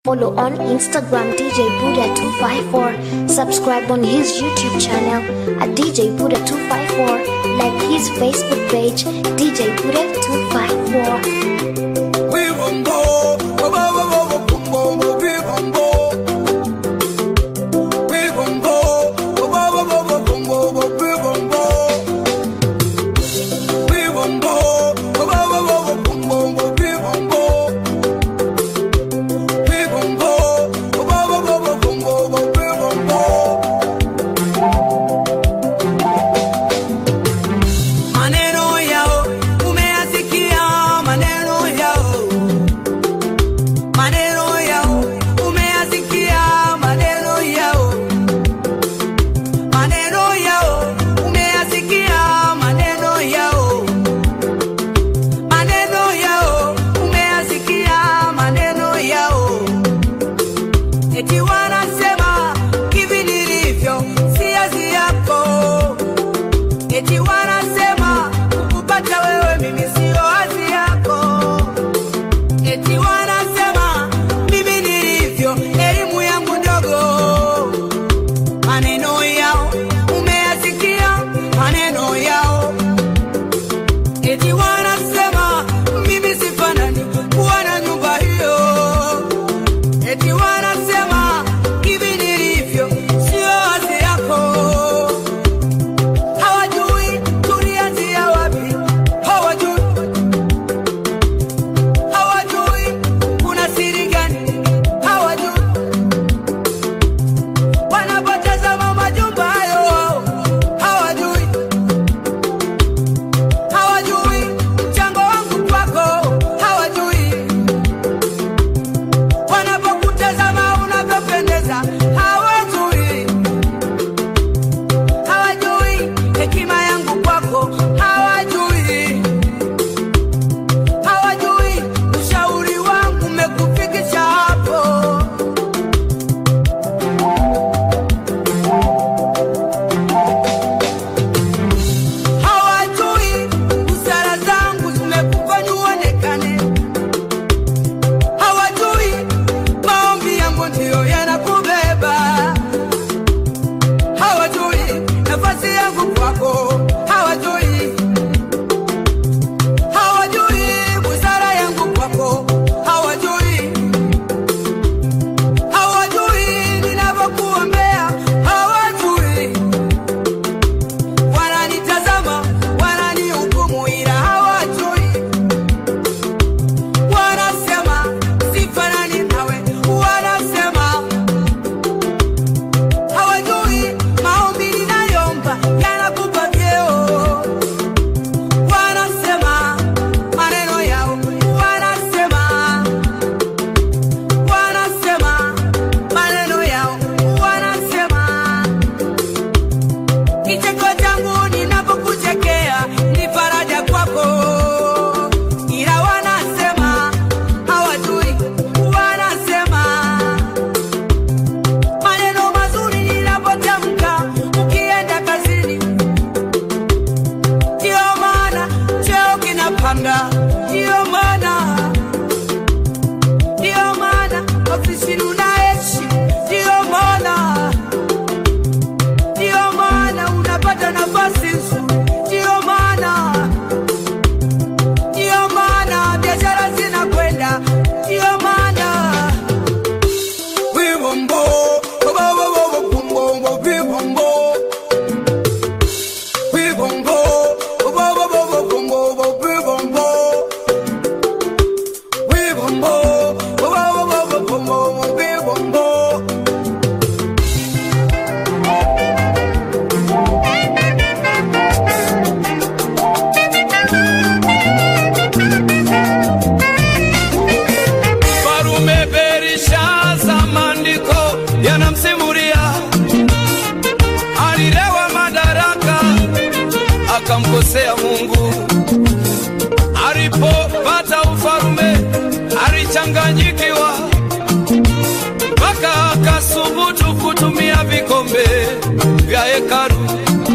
Follow on Instagram DJ Buddha254. Subscribe on his YouTube channel at DJ Buddha254. Like his Facebook page DJ Buddha254. Maneno yao umeyasikia, maneno yao, maneno yao umeyasikia, maneno yao, maneno yao umeyasikia, maneno yao, maneno yao umeyasikia, maneno yao, eti wanasema hivi nilivyo si azi yako eti wanasema kupata wewe mimi sio hazi yako, eti wanasema mimi nilivyo elimu yangu ndogo. Maneno yao umeyasikia, maneno yao eti wanasema mimi sifanani kuwa na nyumba hiyo, eti wanasema hivi nilivyo sio hazi yako hawajui tulianzia wapi, hawajui hawajui kuna siri gani, hawajui wanapotazama majumba hayo, hawajui hawajui mchango wangu kwako, hawajui wanapokutazama unavyopendeza, hawajui hawajui hekima yangu kwako, hawajui hawajui ushauri wangu umekufikisha hapo. Hawajui busara zangu zimekufanya uonekane, hawajui maombi yangu ndiyo yanakubeba hawajui nafasi yangu kwako, hawajui hawajui busara yangu kwako, hawajui hawajui ninavyokuombea, hawajui wananitazama, wananihukumu, ila hawajui wanasema sifanani nawe, wanasema hawajui maombi ninayomba yanakupa vyeo. Wanasema maneno yao, wanasema wanasema maneno yao, wanasema kicheko changu ninapokuchekea ni faraja kwako, ila wanasema hawajui, wanasema maneno mazuri ninapotamka ukienda kazini, ndiyo maana cheo kinapanda, ndiyo maana ndiyo maana ofisini unaishi, ndiyo maana ndiyo maana unapata nafasi nzuri, ndiyo maana ndiyo maana biashara zinakwenda, ndiyo maana Wibombo, wibombo, wibombo, wibombo. Wibombo, wibombo, wibombo, wibombo. Wibombo, wibombo, wibombo, wibombo. Farume Berishaza, maandiko yanamsimulia alilewa madaraka akamkosea Mungu. Alipopata ufarume alichanganyikiwa, mpaka akasubutu kutumia vikombe vya hekalu.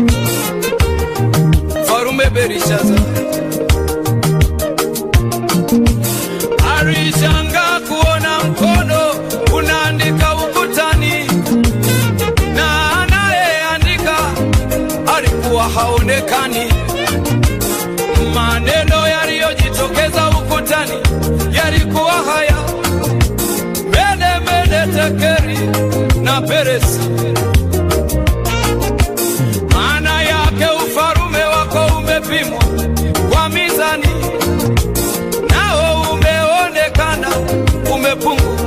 Farume Berishaza alishangaa kuona mkono haonekani. Maneno yaliyojitokeza ukutani yalikuwa haya: mene mene tekeri na peresi. Maana yake ufalume wako umepimwa kwa mizani, nao umeonekana umepungua.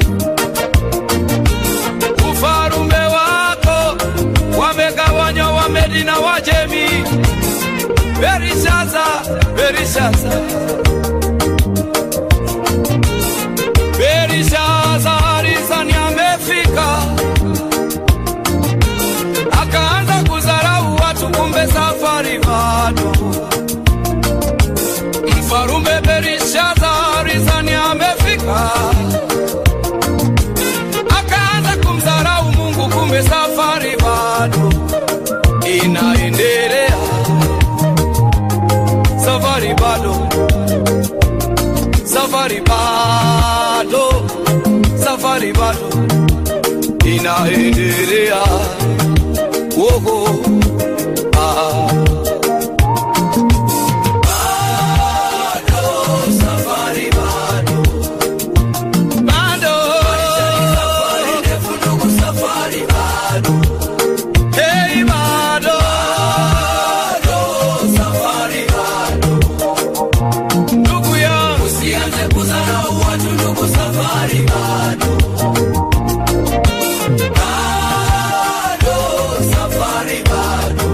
Ufalume wako wamegawanywa Wamedi na Wajemi. Berishaza, Berishaza, Berishaza Arizani amefika, akaanza kudharau watu, kumbe safari bado. Mfarume Berishaza Arizani amefika, akaanza kumdharau Mungu, kumbe safari bado inaendelea safari bado, safari bado, safari bado inaendelea. Woho, ah. Bado, safari bado. Bado. Hey, bado. Ndugu yangu usianze kudharau watu, ndugu, safari bado. Bado, safari bado.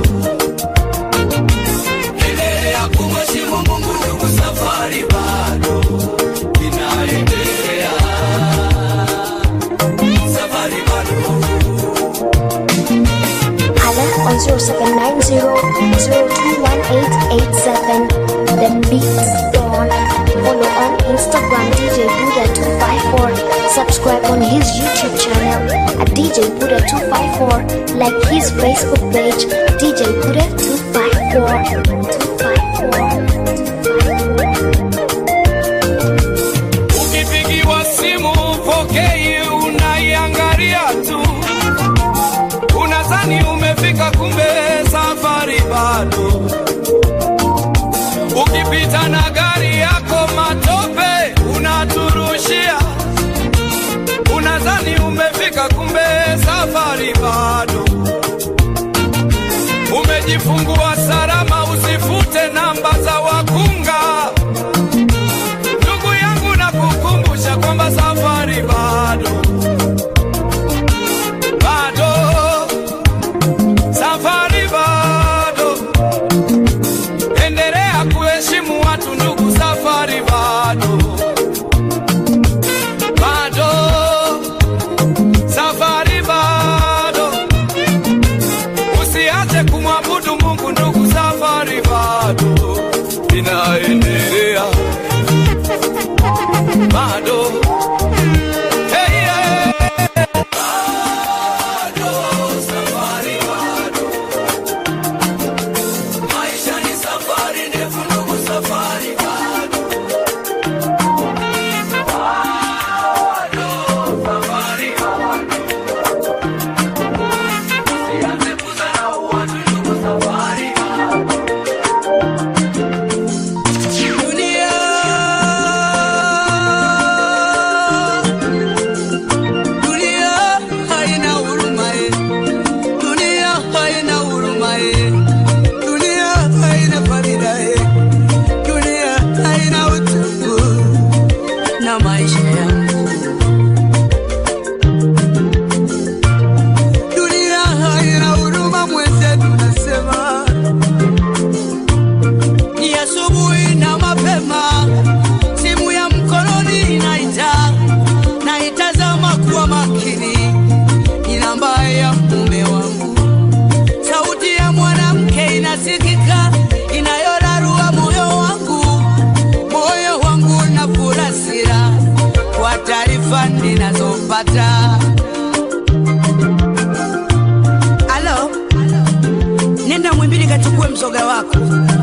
Endelea kumheshimu Mungu, ndugu, safari bado inaendelea. Safari bado. Hala on 0790-021887. The Beats Dawn. Follow on Instagram DJ Buddha254. Subscribe on his YouTube channel at DJ Buddha254. Like his Facebook page DJ Buddha254. 254. Ukipigiwa simu upokei, unaiangalia tu, unadhani umefika, kumbe safari bado. Ukipita na gari yako matope unaturushia, unadhani umefika, kumbe safari bado. Umejifungua salama, usifute namba za wakunga. Ndugu yangu na kukumbusha kwamba safari bado, bado, safari bado. Endelea kuheshimu watu ndugu, safari bado, bado, safari bado. Usiache kumwabudu Mungu ndugu, safari bado inaendelea bado hey, yeah. Bado, safari bado. Maisha ni safari ndefu ndugu, safari bado. Bado, safari bado. Usianze kudharau watu ndugu, safari bado. Dunia Dunia haina huruma eh. Dunia haina huruma eh. Dunia haina faida eh. Dunia haina utungu na maisha yangu. Dunia haina huruma mwenzetu, nasema ni asubuhi na mapema, simu ya mkononi inaita, naitazama kuwa makini, ni namba ya mume wangu. Sauti ya mwanamke inasikika, inayorarua moyo wangu, moyo wangu na furasira kwa taarifa ninazopata. Alo, nenda Mwimbili kachukue mzoga wako.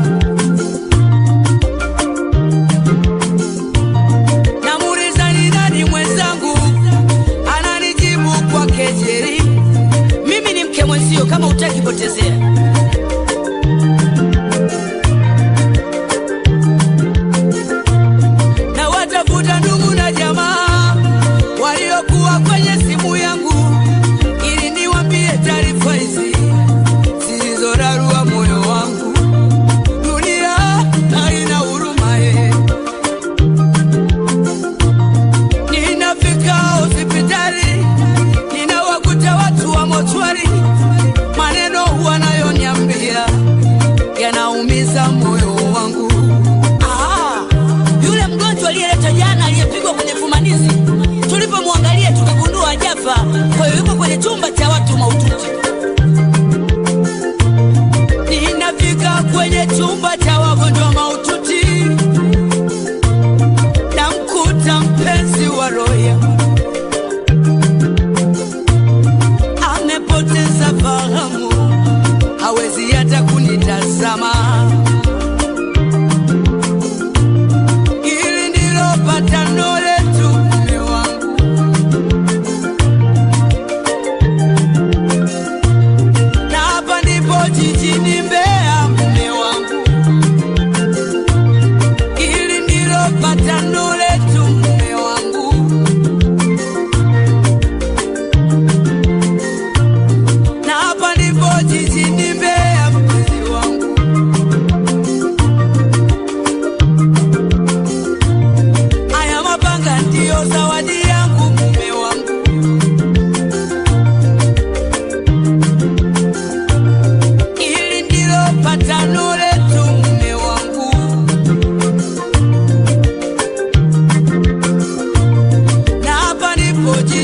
Namuuliza ni nani mwenzangu, ananijibu kwa kejeli, mimi ni mke mwenzio, kama utaki potezea.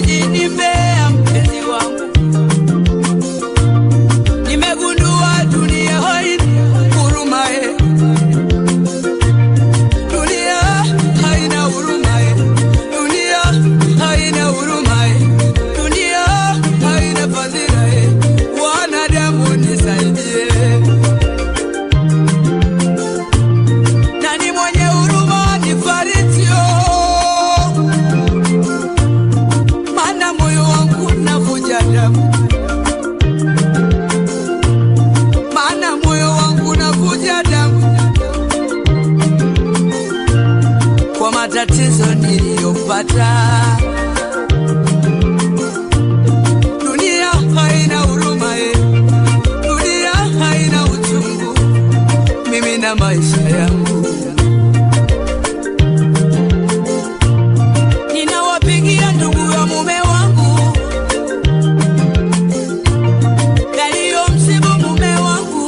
jijini Mbeya, mpenzi wangu, nimegundua dunia haina huruma eh. Dunia haina huruma eh. Dunia haina huruma eh. Dunia haina fadhila eh. Wanadamu nisaidie. Nani mwenye huruma nifaritio? Maana moyo wangu unavuja damu. Maana moyo wangu unavuja damu kwa matatizo niliyopata. Dunia haina huruma eh. Dunia haina uchungu mimi na maisha yangu. Ninawapigia ndugu ya mume wangu yaliyomsibu mume wangu,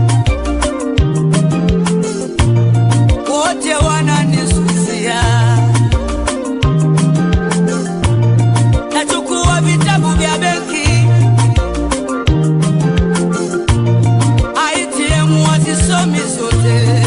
wote wananisusia. Nachukua vitabu vya benki ITM wazisomi zote.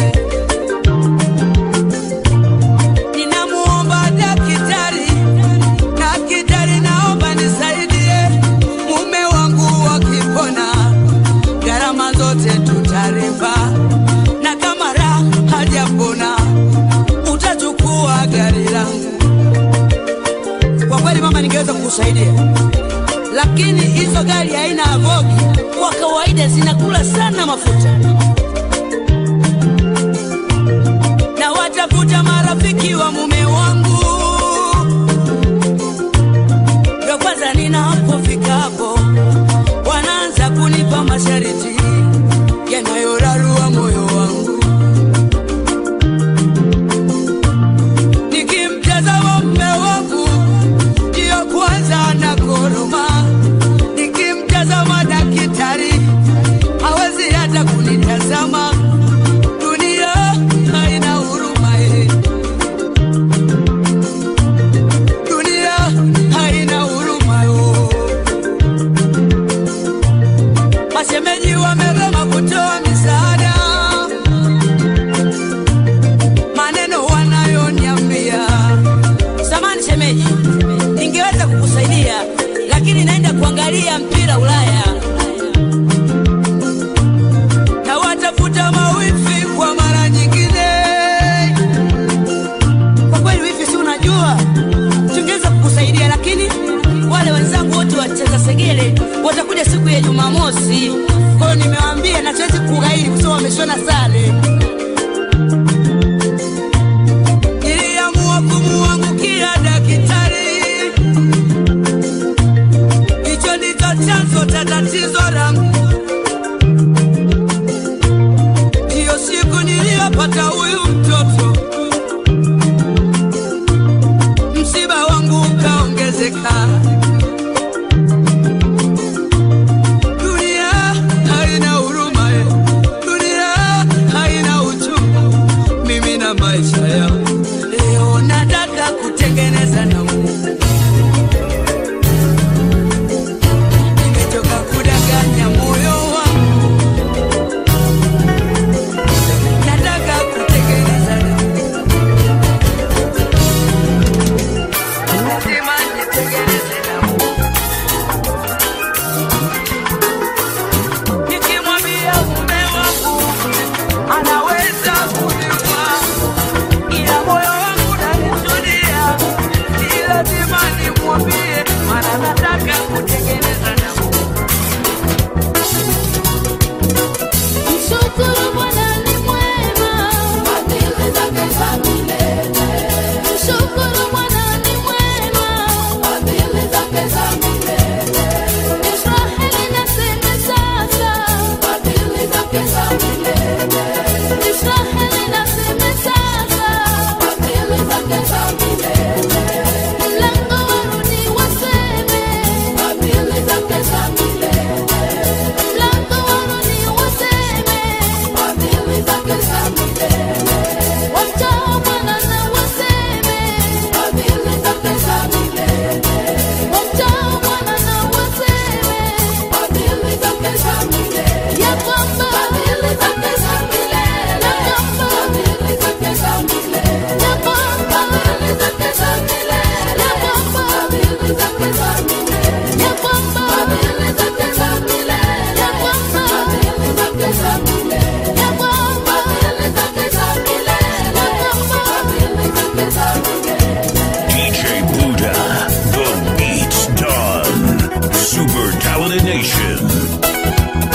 Ninamuomba daktari, daktari, naomba nisaidie mume wangu wakipona, gharama zote tutaripa, na kama raha hajapona utachukua gari langu. Kwa kweli mama, ningeweza kukusaidia lakini hizo gari haina avogi, kwa kawaida zinakula sana mafuta. Na watafuta marafiki wa mume wangu, ndio kwanza ninapofika hapo wanaanza kunipa masharti yanayorarua moyo wangu. Nikimtazama mume wangu ndiyo kwanza na koroma, nikimtazama daktari hawezi hata kunitazama. Dunia haina huruma eh. Dunia haina huruma oh. Mashemeji wamegoma kutoa misaada, maneno wanayoniambia Samani shemeji, ningeweza kukusaidia lakini naenda kuangalia mpira Ulaya na watafuta mawifi kwa mara nyingine. Kwa kweli wifi, si unajua tungeweza kukusaidia, lakini wale wenzangu wote wacheza segele watakuja siku ya Jumamosi. Kwa hiyo nimewaambia na siwezi kughairi kwa sababu wameshona sare. Niliamua kumuangukia daktari, hicho ndicho chanzo cha tatizo langu. Ndiyo siku niliyopata huyu mtoto, msiba wangu ukaongezeka. Dunia haina huruma, eh. dunia haina Family Nation.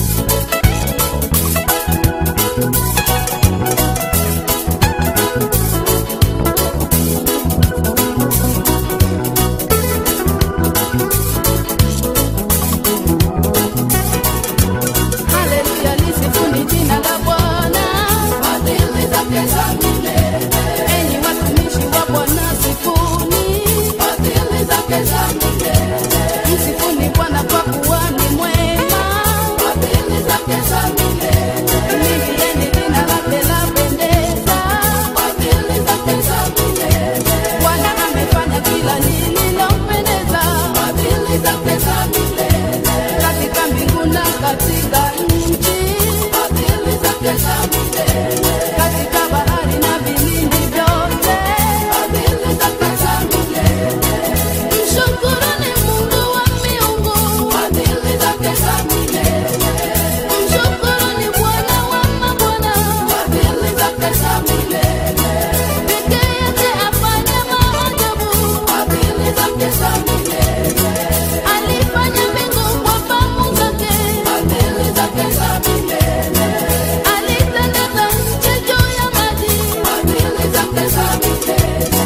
Haleluya, lisifuni jina la Bwana. Fadhili zake za milele. Enyi watumishi wa Bwana, sifuni. Fadhili zake za milele. Msifuni Bwana kwa kuwa ni mwema. Fadhili zake za milele. Mimilieni jina lake lapendeza. Fadhili zake za milele. Bwana amefanya kila lililompendeza. Fadhili zake za milele. Katika mbingu na katika nchi. Fadhili zake za milele. Katika bahari na vilindi vyote. Fadhili zake za milele. Mshukuruni Mungu wa miungu. Fadhili zake za milele. Mshukuruni Bwana wa mabwana. Fadhili zake za milele. Peke yake afanya maajabu. Fadhili zake za milele. Alifanya mbingu kwa famu zake. Fadhili zake za milele. Alitandaza nchi juu ya maji. Fadhili zake za milele.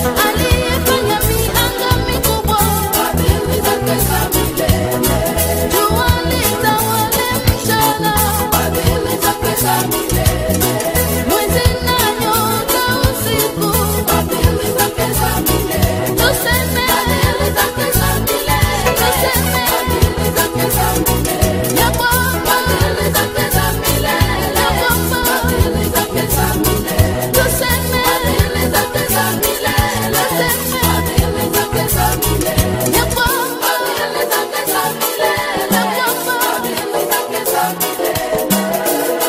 Aliyefanya mianga mikubwa. Fadhili zake za milele. Jua litawale mchana. Fadhili zake za milele. Mwezi na nyota usiku. Fadhili zake za milele. Tuseme fadhili zake za milele. Tuseme fadhili zake za milele. Ya Bwana fadhili zake za milele. Ya Bwana fadhili zake za milele. Tuseme fadhili zake za milele. Tuseme fadhili zake za milele. Ya Bwana fadhili zake za milele. Ya Bwana fadhili zake za milele.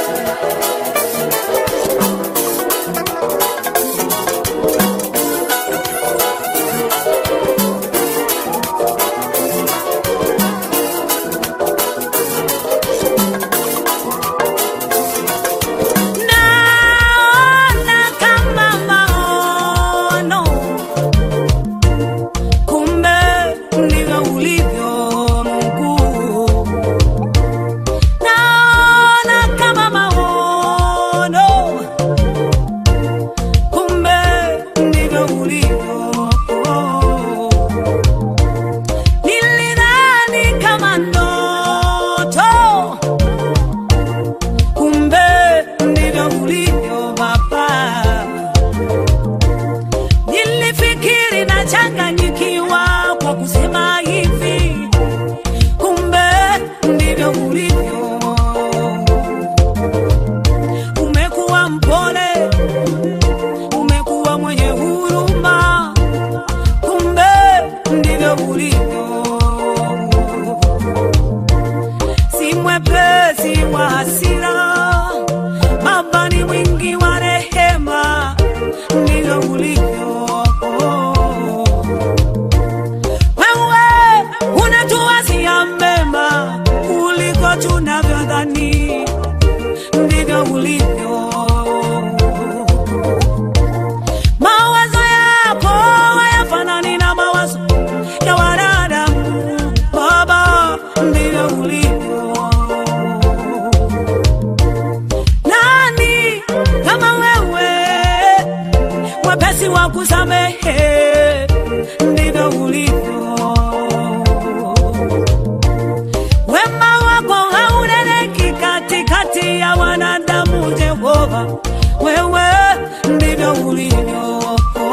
Naona kama maono, kumbe ndivyo ulivyo Mungu. Naona kama maono, kumbe ndivyo ulivyo. Nilidhani kama ndoto kumbe ndivyo ulivyo Baba. Nilifikiri nachanganyikiwa kwa kusema hivi, kumbe ndivyo ulivyo. Umekuwa mpole, umekuwa mwenye huruma, kumbe ndivyo ulivyo si mwepesi wa hasira, Baba ni mwingi wa rehema, ndivyo ulivyo. Wewe unatuwazia mema kuliko tunavyodhani, ndivyo ulivyo. Mawazo yako hayafanani na mawazo ya wanadamu, Baba, ndivyo ulivyo. Nani kama wewe, mwepesi wa kusamehe, ndivyo ulivyo. Wema wako hauneneki katikati ya wanadamu, Jehova, wewe ndivyo ulivyo.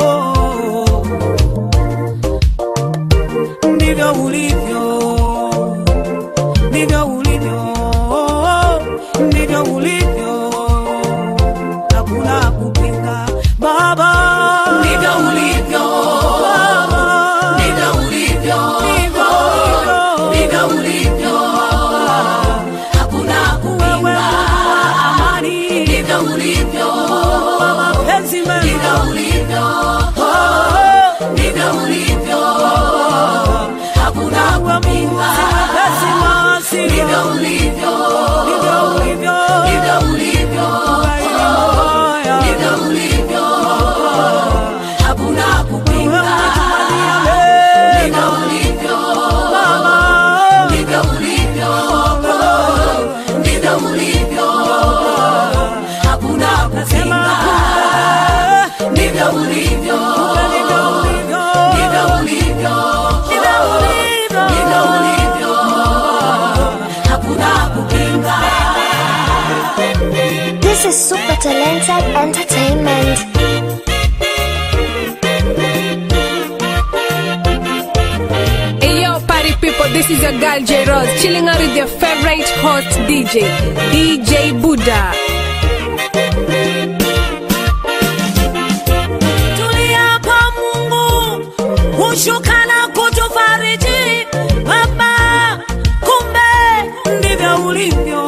Ndivyo ulivyo, ndivyo ulivyo, ndivyo ulivyo, hakuna kupinga Baba, ndivyo ulivyo Baba, ndivyo ulivyo, ndivyo ndivyo ulivyo, hakuna kupinga amani, ndivyo ulivyo mapenzi mema, ndivyo ulivyo, ndivyo ulivyo, hakuna is Super Talented Entertainment. Hey yo, party people, this is your girl J Rose, chilling out with your favorite host DJ, DJ Buddha. tulia kwa Mungu hushuka na kutufariji Baba, kumbe ndivyo ulivyo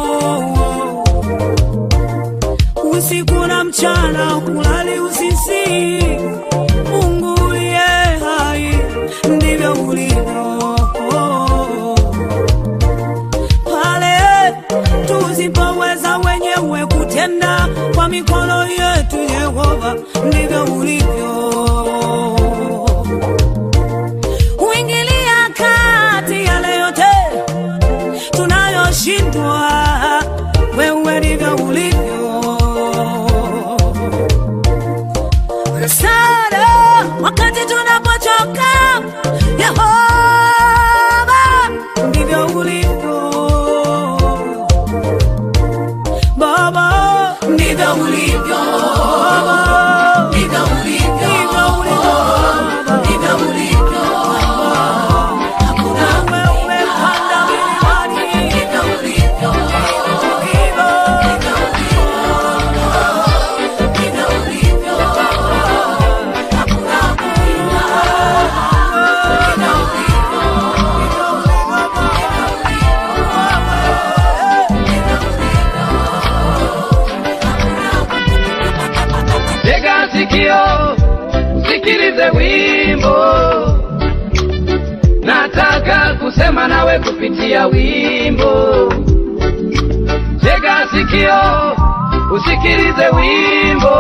usiku na mchana, kulali usisi. Mungu uliye hai, ndivyo ulivyo pale tusipoweza wenyewe kutenda kwa mikono yetu, Yehova, ndivyo ulivyo. Huingilia kati yale yote tunayoshindwa, wewe ndivyo ulivyo. Msaada wakati tunapochoka, Yehova, ndivyo ulivyo. Baba, ndivyo ulivyo. Baba, ndivyo ulivyo. Ndivyo ulivyo. Hakuna wewe panda milimani. Ndivyo ulivyo. Hivyo. Ndivyo ulivyo. Hakuna kuinua. Ndivyo ulivyo. Tega sikio, sikilize wimbo. Nataka kusema nawe kupitia wimbo. Tega sikio, usikilize wimbo.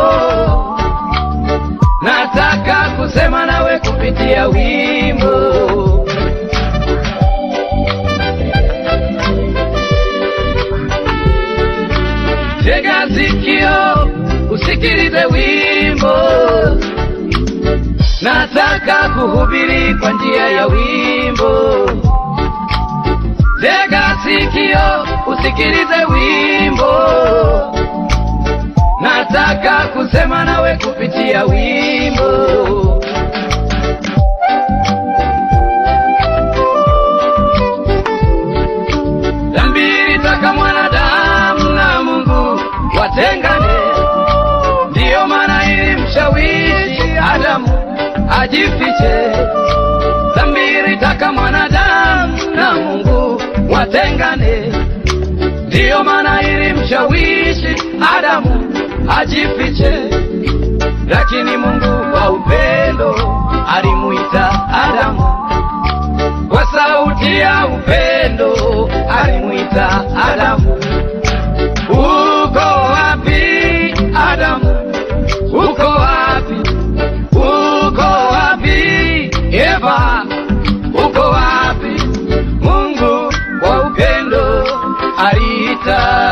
Nataka kusema nawe kupitia wimbo. Tega sikio, usikilize wimbo. Nataka kuhubiri kwa njia ya wimbo. Tega sikio, usikilize wimbo. Nataka kusema nawe kupitia wimbo. Dhambi ilitaka mwanadamu na Mungu watengane, ndiyo maana ilimshawishi Adamu ajifiche. Dhambi ilitaka mwanadamu na Mungu watengane, ndiyo maana ilimshawishi Adamu ajifiche. Lakini Mungu kwa upendo alimuita Adamu kwa sauti ya upendo alimuita Adamu. Uko wapi Adamu? Uko wapi? Uko wapi Eva? Uko wapi? Mungu kwa upendo aliita.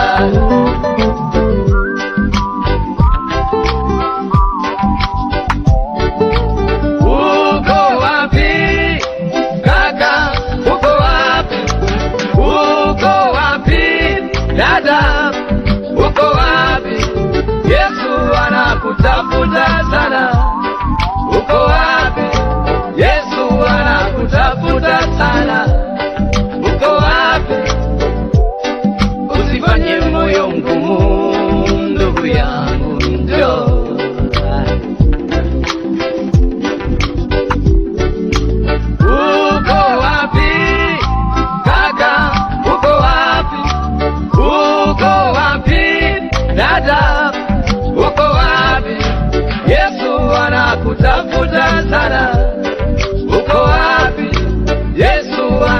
Uko wapi kaka? Uko wapi? Uko wapi dada? Uko wapi? Yesu anakutafuta sana. Uko wapi? Yesu anakutafuta sana. Uko wapi? Usifanye moyo mgumu, ndugu yangu, njoo. Uko wapi kaka? Uko wapi? Uko wapi dada? Uko wapi? Yesu anakutafuta sana. Uko wapi? Yesu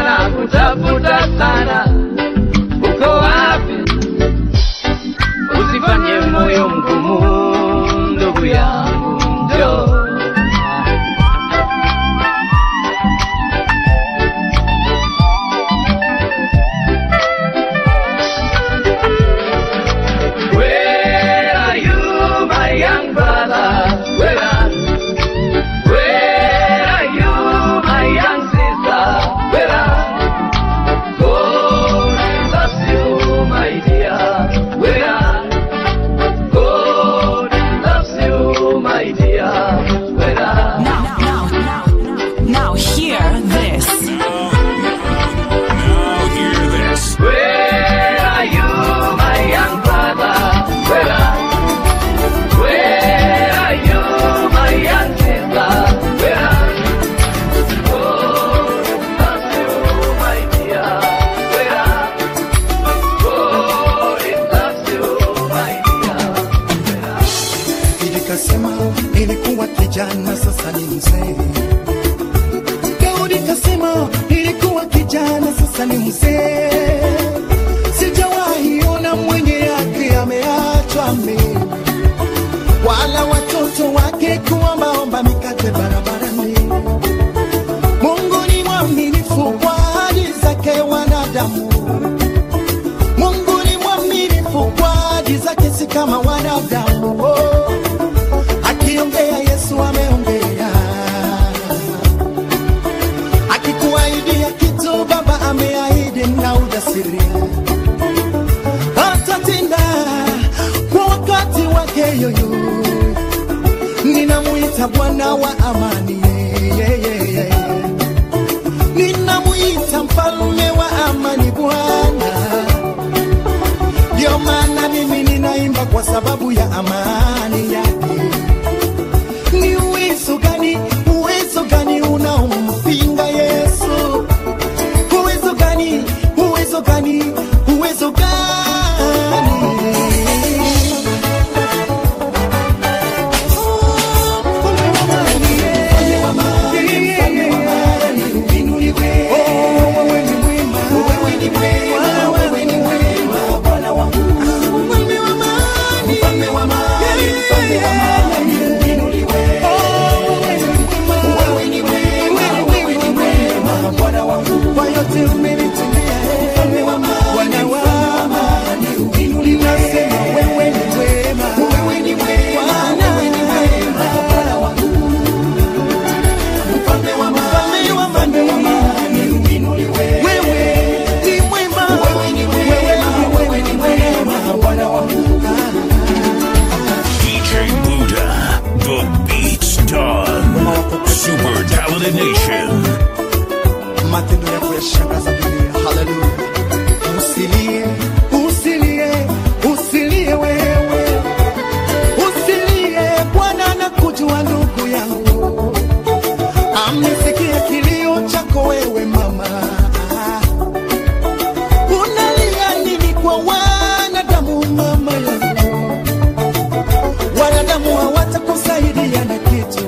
Nikasema nilikuwa kijana, sasa ni mzee. Sijawahi ona mwenye yake ameachwa mimi, wala watoto wake kuombaomba mikate barabarani. Mungu ni mwaminifu kwa ahadi zake wanadamu. Mungu ni mwaminifu kwa ahadi zake, si kama wanadamu. Oh, akiongea Yesu ameongea, akikuahidia kitu Baba ameahidi na ujasiri atatenda kwa wakati wake yoyo. Ninamuita Bwana wa amani, yeah, yeah, yeah, yeah. ninamuita mfalme wa amani Bwana. Ndio maana mimi ninaimba kwa sababu ya amani yake. Ni uwezo gani, uwezo gani unaompinga Yesu? Uwezo gani, uwezo gani, uwezo gani? Kwa yote umenitendea, Bwana wa amani, ninasema wewe ni mwema, Bwana wewe ni mwema, mfalme wa amani, mfalme wa amani, wewe ni mwema, wewe ni mwema, Bwana wangu. DJ Buddha, the beat's done. Super Talented Nation. matendo yako yashangaza dunia. Haleluya! Usilie, usilie, usilie wewe, usilie. Bwana anakujua ndugu yangu, amesikia kilio chako wewe mama. Unalia nini kwa wanadamu mama yangu? Wanadamu hawatakusaidia na kitu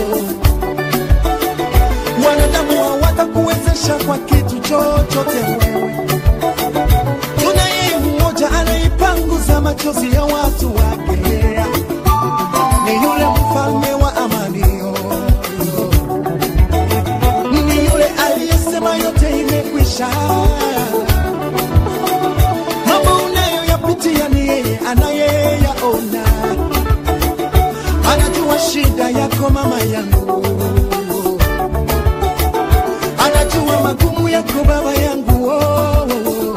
wanadamu hawatakuwezesha kwa kitu chochote wewe. Tunaye mmoja anaipanguza machozi ya watu wake, ni yule mfalme wa amani, ni yule aliyesema yote imekwisha. Mambo unayoyapitia ni yeye anayeyaona, anajua shida yako mama yangu anajua magumu yako baba yangu oh, oh, oh.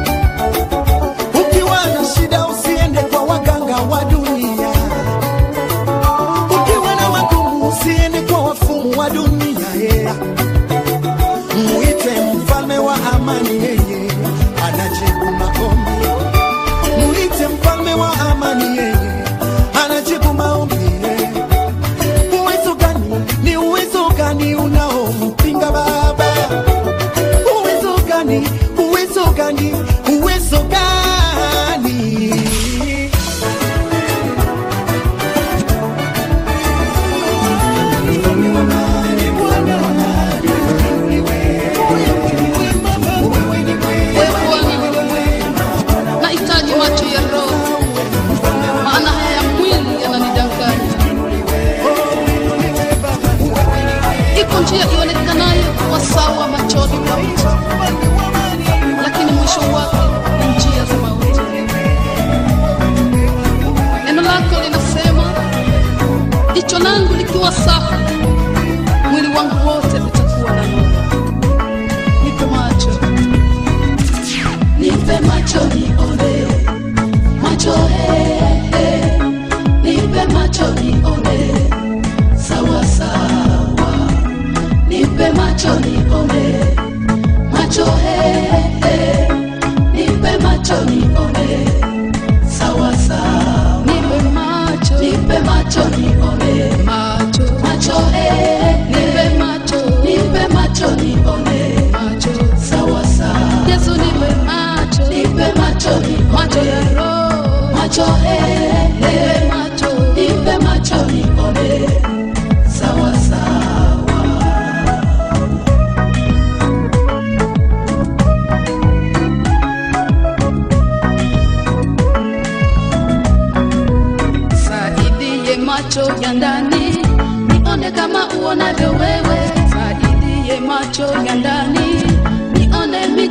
Ukiwa na shida usiende kwa waganga wa dunia, ukiwa na magumu usiende kwa wafumu wa dunia yeah. Muite mfalme wa amani, yeye anajibu maombi. Muite mfalme wa amani, yeye anajibu maombi yeah. Uwezo gani, ni uwezo gani unaompinga Baba? Uwezo gani, uwezo gani, uwezo gani? nahitaji macho ya roho, maana haya ya mwili yananidanganya. Iko njia ionekanayo kwa sawa machoni pa mtu,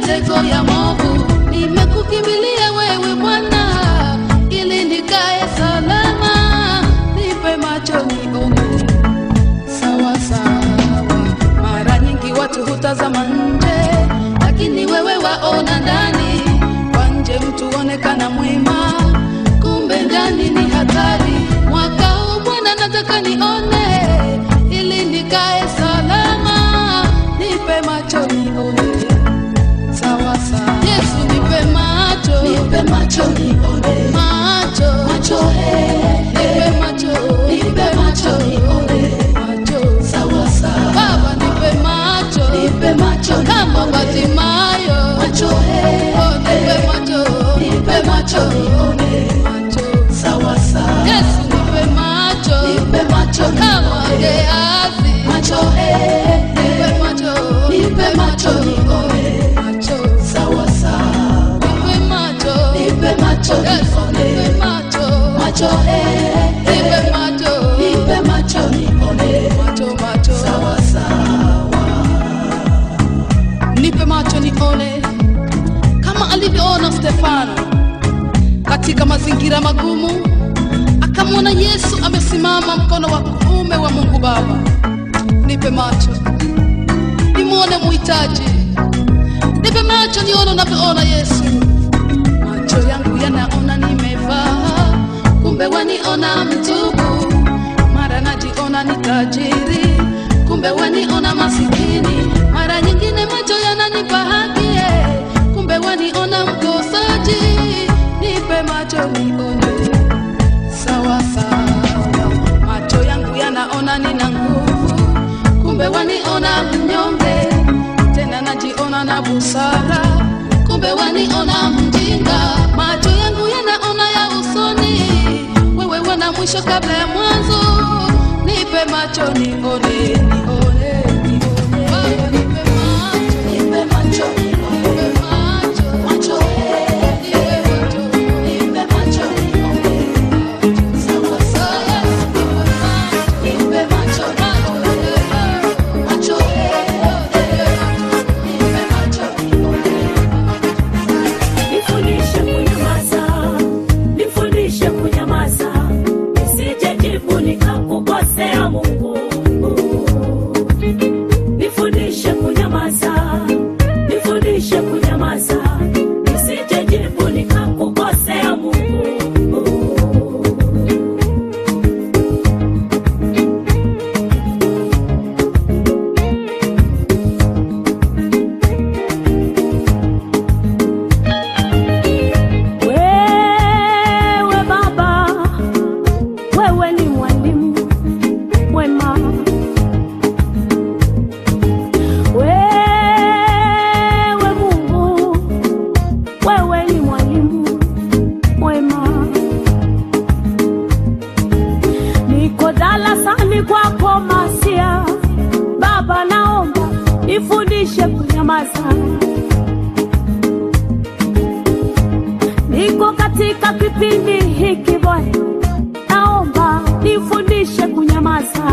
mitego ya movu. Nimekukimbilia wewe Bwana, ili nikae salama. Nipe macho nione sawa sawa. Mara nyingi watu hutazama nje, lakini wewe waona ndani. Kwa nje mtu onekana mwema, kumbe ndani ni hatari. Mwaka huu Bwana nataka nione, ili nikae salama. Nipe macho nione sawa sawa. Yesu nipe macho, nipe macho nione macho, macho eh, nipe macho, nipe macho nione macho sawa sawa. Baba nipe macho, nipe macho kama Bartimayo, macho eh, oh nipe macho, nipe macho nione macho sawa sawa. Yesu nipe macho, nipe macho kama Gehazi, macho eh, nipe macho, nipe macho nione macho sawa sawa. Nipe macho, nipe macho nione nipe macho, macho eh, nipe macho, nipe macho nione macho macho sawa sawa. Nipe macho nione kama alivyoona Stefano katika mazingira magumu, akamwona Yesu amesimama mkono wa kuume wa Mungu Baba. Nipe macho nimwone muhitaji, nipe macho nione unavyoona Yesu. Macho yangu yanaona nimevaa, kumbe waniona mtubu. Mara najiona ni tajiri, kumbe waniona masikini. Mara nyingine macho yananipa haki, eh, kumbe waniona mkosaji. Nipe macho nione sawa sawa. Macho yangu yanaona nina nguvu, kumbe waniona mnyonge. Tena najiona na busara, kumbe waniona mjinga. Macho yangu yanaona ya usoni, wewe wana mwisho kabla ya mwanzo. Nipe macho nione, nione, nione. Baba, nipe macho, nipe macho, nipe macho, macho, eh, nipe macho, nipe macho, nione. Sawa sawa, nipe macho, nipe macho, macho, eh, nipe macho, nione. Nifundishe kunyamaza, nifundishe kunyamaza, nisije jibu nikakukosea Mungu. Nifundishe kunyamaza, nifundishe kunyamaza, nisije jibu nikakukosea Mungu. Wewe Baba, wewe ni mwalimu mwema. Wewe Mungu, wewe ni mwalimu mwema. Niko darasani kwako Masia, Baba, naomba nifundishe kunyamaza. Niko katika kipindi hiki Bwana, naomba nifundishe kunyamaza.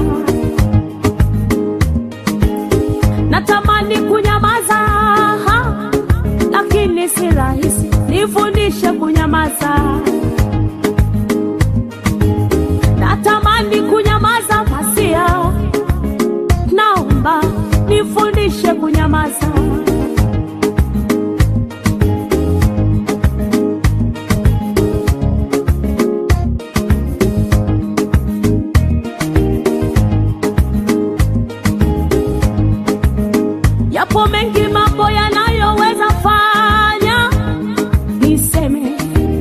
Natamani kunyamaza, ha, lakini si rahisi. Nifundishe kunyamaza. Natamani kunyamaza, Masia, naomba nifundishe kunyamaza. Yapo mengi mambo yanayoweza fanya niseme,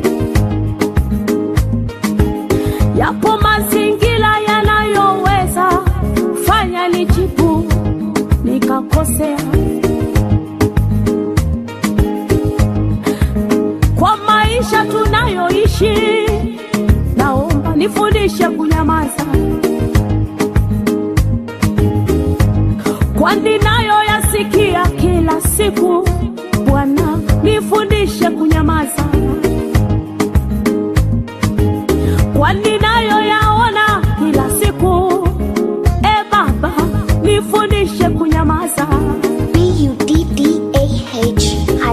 yapo mazingira yanayoweza fanya nijibu nikakosea. Kwa maisha tunayoishi, naomba nifundishe kunyamaza. kwani nayo yasikia kila siku. Bwana, nifundishe kunyamaza, kwani nayo yaona kila siku. E Baba, nifundishe kunyamaza. B U D D A H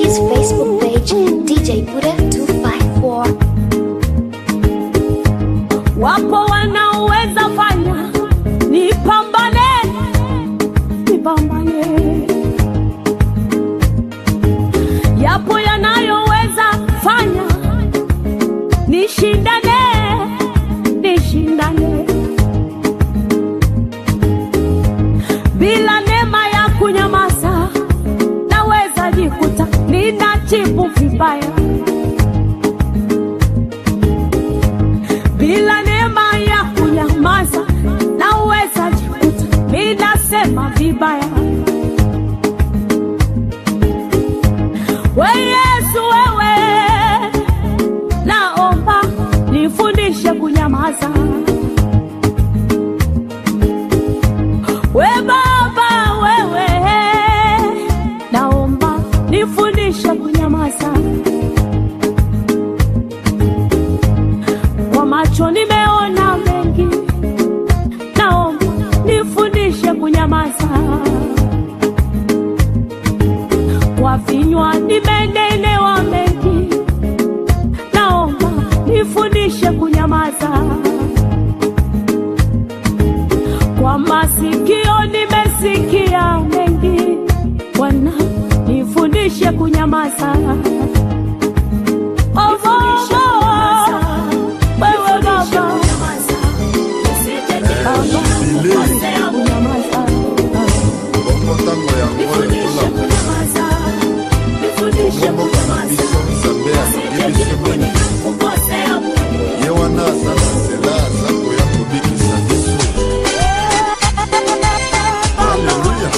his Facebook page, DJ Buddha 254. wapo wanaoweza fanya nipambane nipambane yapo yanayoweza fanya nishindane nishindane bila neema ya kunyamaza naweza jikuta ninajibu vibaya bila neema ya kunyamaza naweza jikuta ninasema vibaya we yesu wewe naomba nifundishe kunyamaza we baba wewe naomba nifundishe kunyamaza kwa macho nimeona mengi, naomba nifundishe kunyamaza. Kwa vinywa nimenenewa mengi, naomba nifundishe kunyamaza. Kwa masikio nimesikia mengi, Bwana nifundishe kunyamaza. Oh, oh, oh. Wewe Baba, bongo ntango yango ekola komboka na biso nzambe alingi biso boni ye wana aza na nzela aza koya kobikisa biso aleluya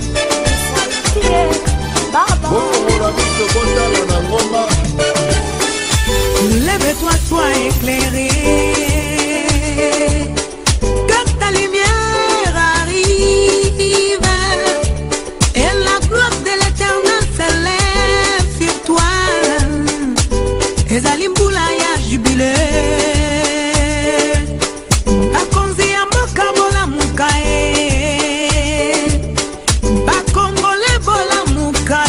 bokongola biso botala na ngomba Lève-toi, sois éclairé. Que ta lumière arrive. Et la gloire de l'éternel s'élève sur toi. ezali mbula ya jubile bakonzi ya mboka bolamuka ye bakongole bolamuka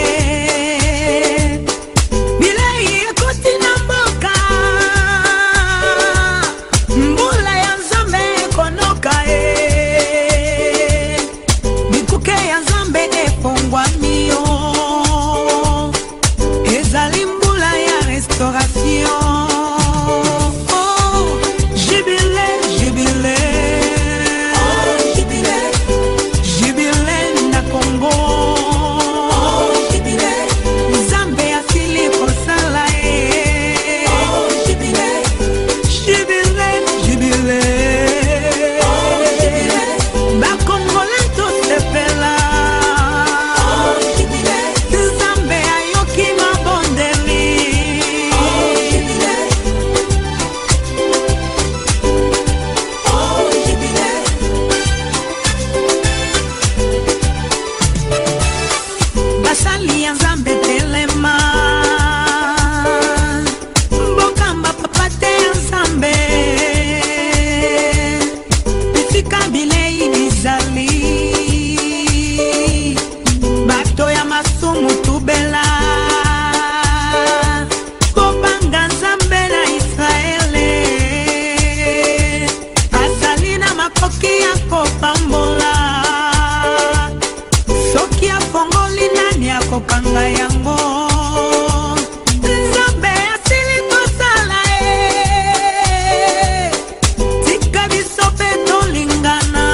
ye bilei ekoti na mboka mbula ya nzambe ekonoka ye bikuke ya nzambe efongwami yo ezali mbula ya restauration Oh, jubile jubile jubile na kongo nzambe asili kosala ye jubile jubile bakongole tosepela nzambe ayoki mabondeli basali ya nzambe telema mbokamba papa te ya nzambe esika bilei bizali bato ya masumu tubela kobanga nzambe na israele azali na makoki ya kopambola soki afongoli nani akokanga yango nzambe asili kosala ye tika biso mpe tolingana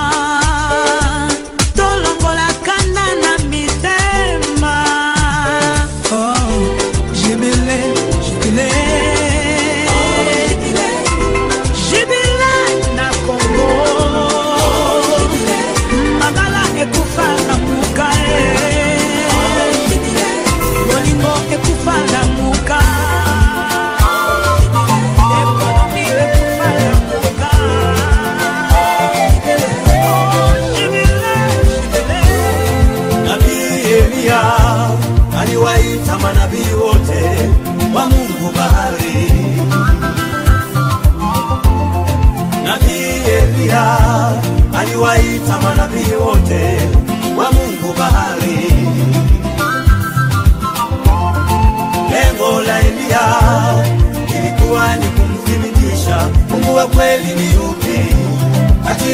tolongola kanda na mitema Oh, jubile jubile jubile na kongo magala ekufa na muka e bolingo ekufa na muka ekonomi ekufa na muka Nabii Eliya aliwaita manabii wote wa Mungu bahari. Nabii Eliya aliwaita manabii wote wa Mungu bahari.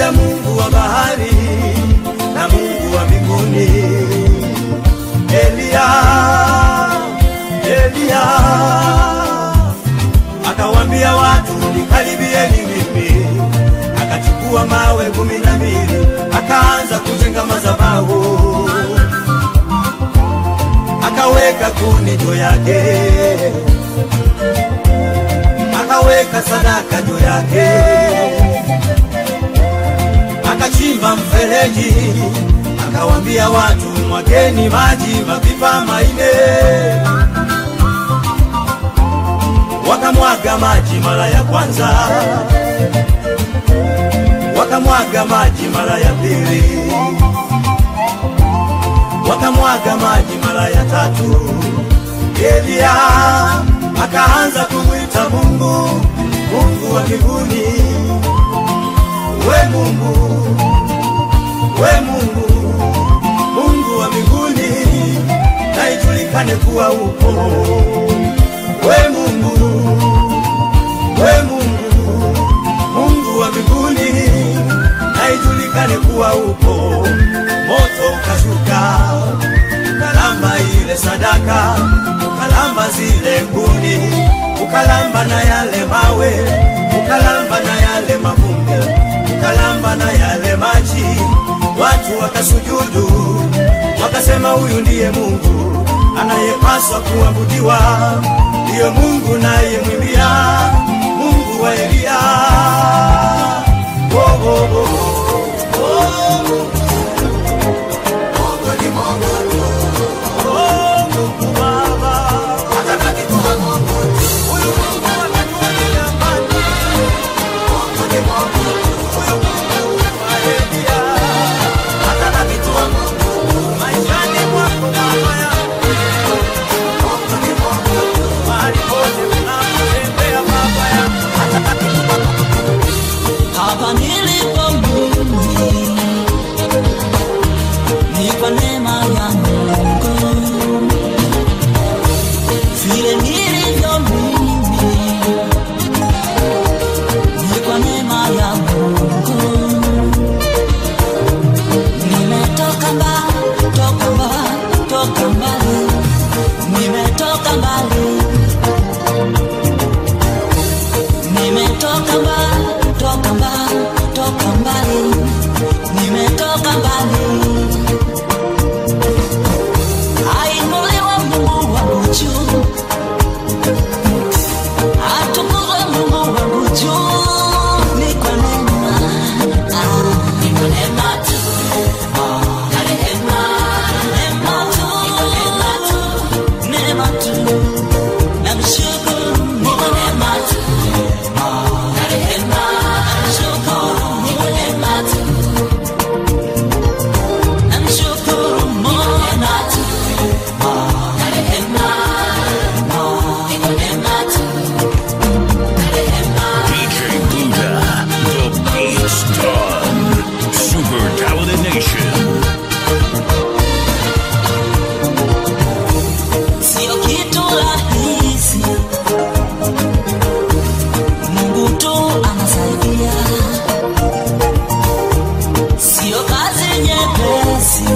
akamwambia Mungu wa bahari na Mungu wa mbinguni, Eliya, Eliya. Akawambia watu nikaribieni mimi, akachukua mawe kumi na mbili akaanza kujenga madhabahu, akaweka kuni juu yake, akaweka sadaka juu yake, akachimba mfereji, akawambia watu mwageni maji mapipa maine wakamwaga maji mara ya kwanza, wakamwaga maji mara ya pili, wakamwaga maji mara ya tatu. Eliya akaanza kumwita Mungu, Mungu wa mbinguni, we Mungu, we Mungu, Mungu wa mbinguni, na ijulikane kuwa upo we Mungu, we Mungu, Mungu wa mbinguni, na ijulikane kuwa upo. Moto ukashuka ukalamba ile sadaka, ukalamba zile kuni, ukalamba na yale mawe, ukalamba na yale mavumbi, ukalamba na yale maji. Watu wakasujudu, wakasema huyu ndiye Mungu anayepaswa kuabudiwa, ndiyo Mungu nayemwimbia, Mungu wa Eliya. Oh, oh, oh, oh. Oh, Mungu ni Mungu tu. Oh, Mungu Baba. Atabaki kuwa Mungu tu. Huyu Mungu atatulia mbali. Mungu ni Mungu tu. Huyu Mungu wa Eliya. Atabaki kuwa Mungu tu. Maishani mwako Baba yangu. Mungu ni Mungu tu. Mahali pote unapotembea Baba yangu. Atabaki kuwa Mungu tu. hapa nilipo mimi ni kwa neema ya Mungu, vile nilivyo mimi ni kwa neema ya Mungu. Nimetoka mbali, toka mbali, toka mbali, nimetoka mbali nimetoka mbali, toka mbali, toka mbali, nimetoka mbali. Ainuliwe Mungu wangu juu, atukuzwe Mungu wangu juu, ni kwa neema, ah, ni kwa neema tu, ah, na rehema, neema tu, neema tu, namshukuru ni kwa neema tu. DJ Buddha, the beat's done. Super Talented Nation. Sio kitu rahisi, Mungu tu anasaidia. Sio kazi nyepesi,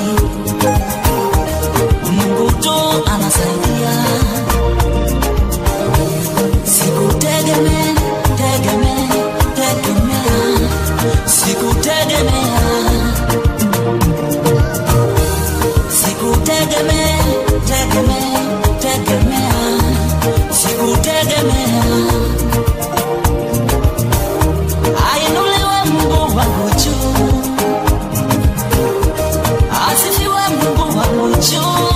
Mungu tu anasaidia. Sikutegemea, tegemea, tegemea, sikutegemea sikutegemea tegemea tegemea sikutegemea ainuliwe mungu wangu juu asifiwe mungu wangu juu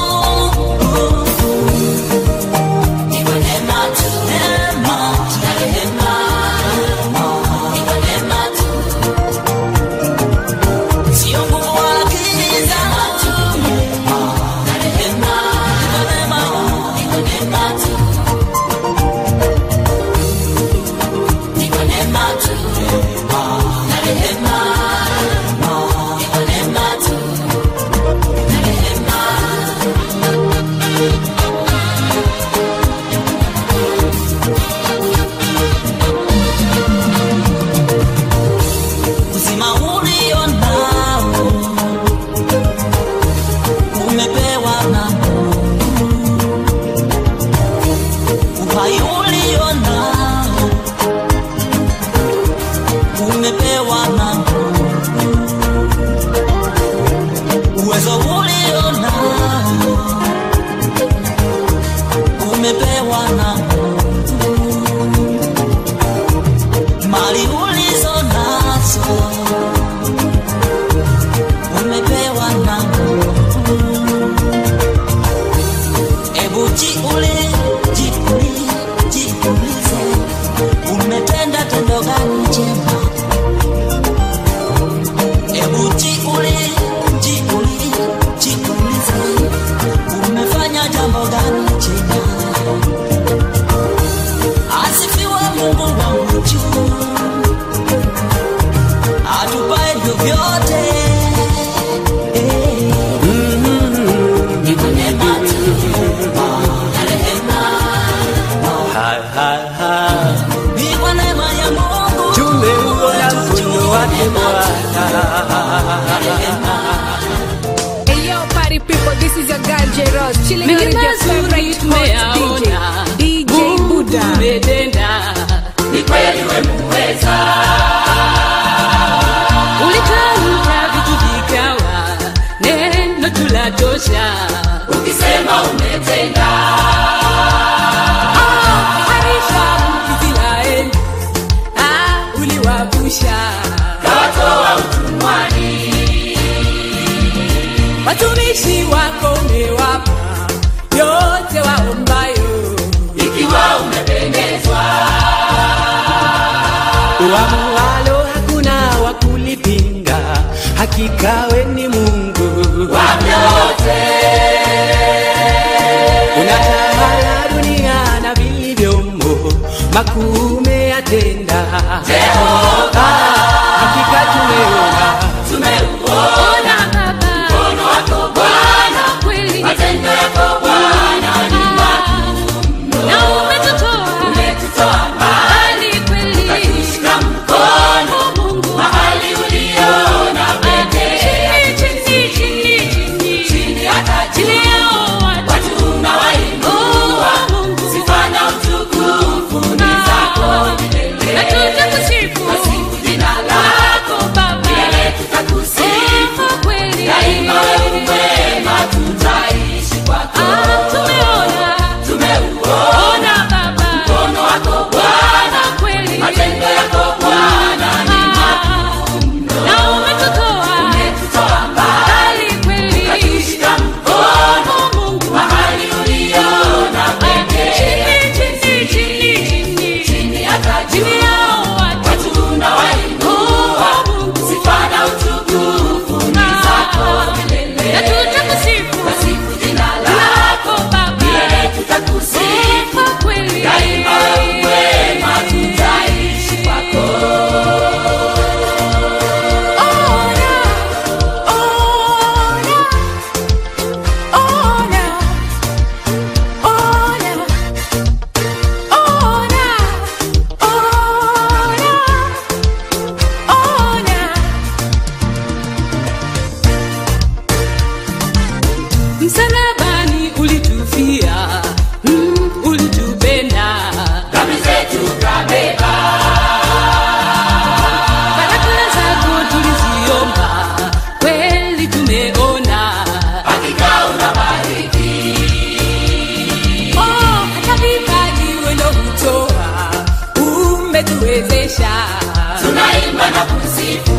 Ni kwa neema tu, neema tu, na rehema. Ni kwa neema tu. Sio nguvu wala akili zangu. Na rehema. Ni kwa neema, ni kwa neema tu. DJ Ross, chilling out with your favorite host DJ, DJ Buddha. umetenda ni kweli wemuweza ulitamka vitu vikawa neno tulatosha ukisema umetenda Ah, harisha Israeli ah, uliwavusha kawatoa utumwani watumishi wako umewapa yote waombayo ikiwa umependezwa Uamualo hakuna wa kulipinga, hakika we ni Mungu wa vyote. Unatawala dunia na vilivyomo, makuu umeyatenda Jehova. Hakika tumeona tumeuona mkono wako Bwana, kweli matendo yako Bwana ni makuu na umetutoa umetutoa mbali kweli ukatushika mkono Mungu mahali uliona pekee chini chini chini chini chini hata chini yao watu unawainua sifa na utukufu ni zako milele na tutakusifu kusifu jina lako Baba milele tutakusifu kweli daima wewe mwema tutaishi kwako tumeona tumeuona Baba mkono wako Bwana kweli matendo yako Bwana ni makuu na umetutoa umetutoa mbali kweli ukatushika mkono Mungu mahali uliona pekee chini chini chini chini chini hata chini yao watu unawainua sifa na utukufu ni zako milele na tutakusifu kusifu jina lako Baba milele tutakusifu kweli daima wewe mwema tutaishi kwako msalabani ulitufia mm, ulitupenda dhambi zetu kabeba baraka zako tuliziomba kweli tumeona hakika unabariki oh, hata vipaji wendo hutoa umetuwezesha tunaimba na kusifu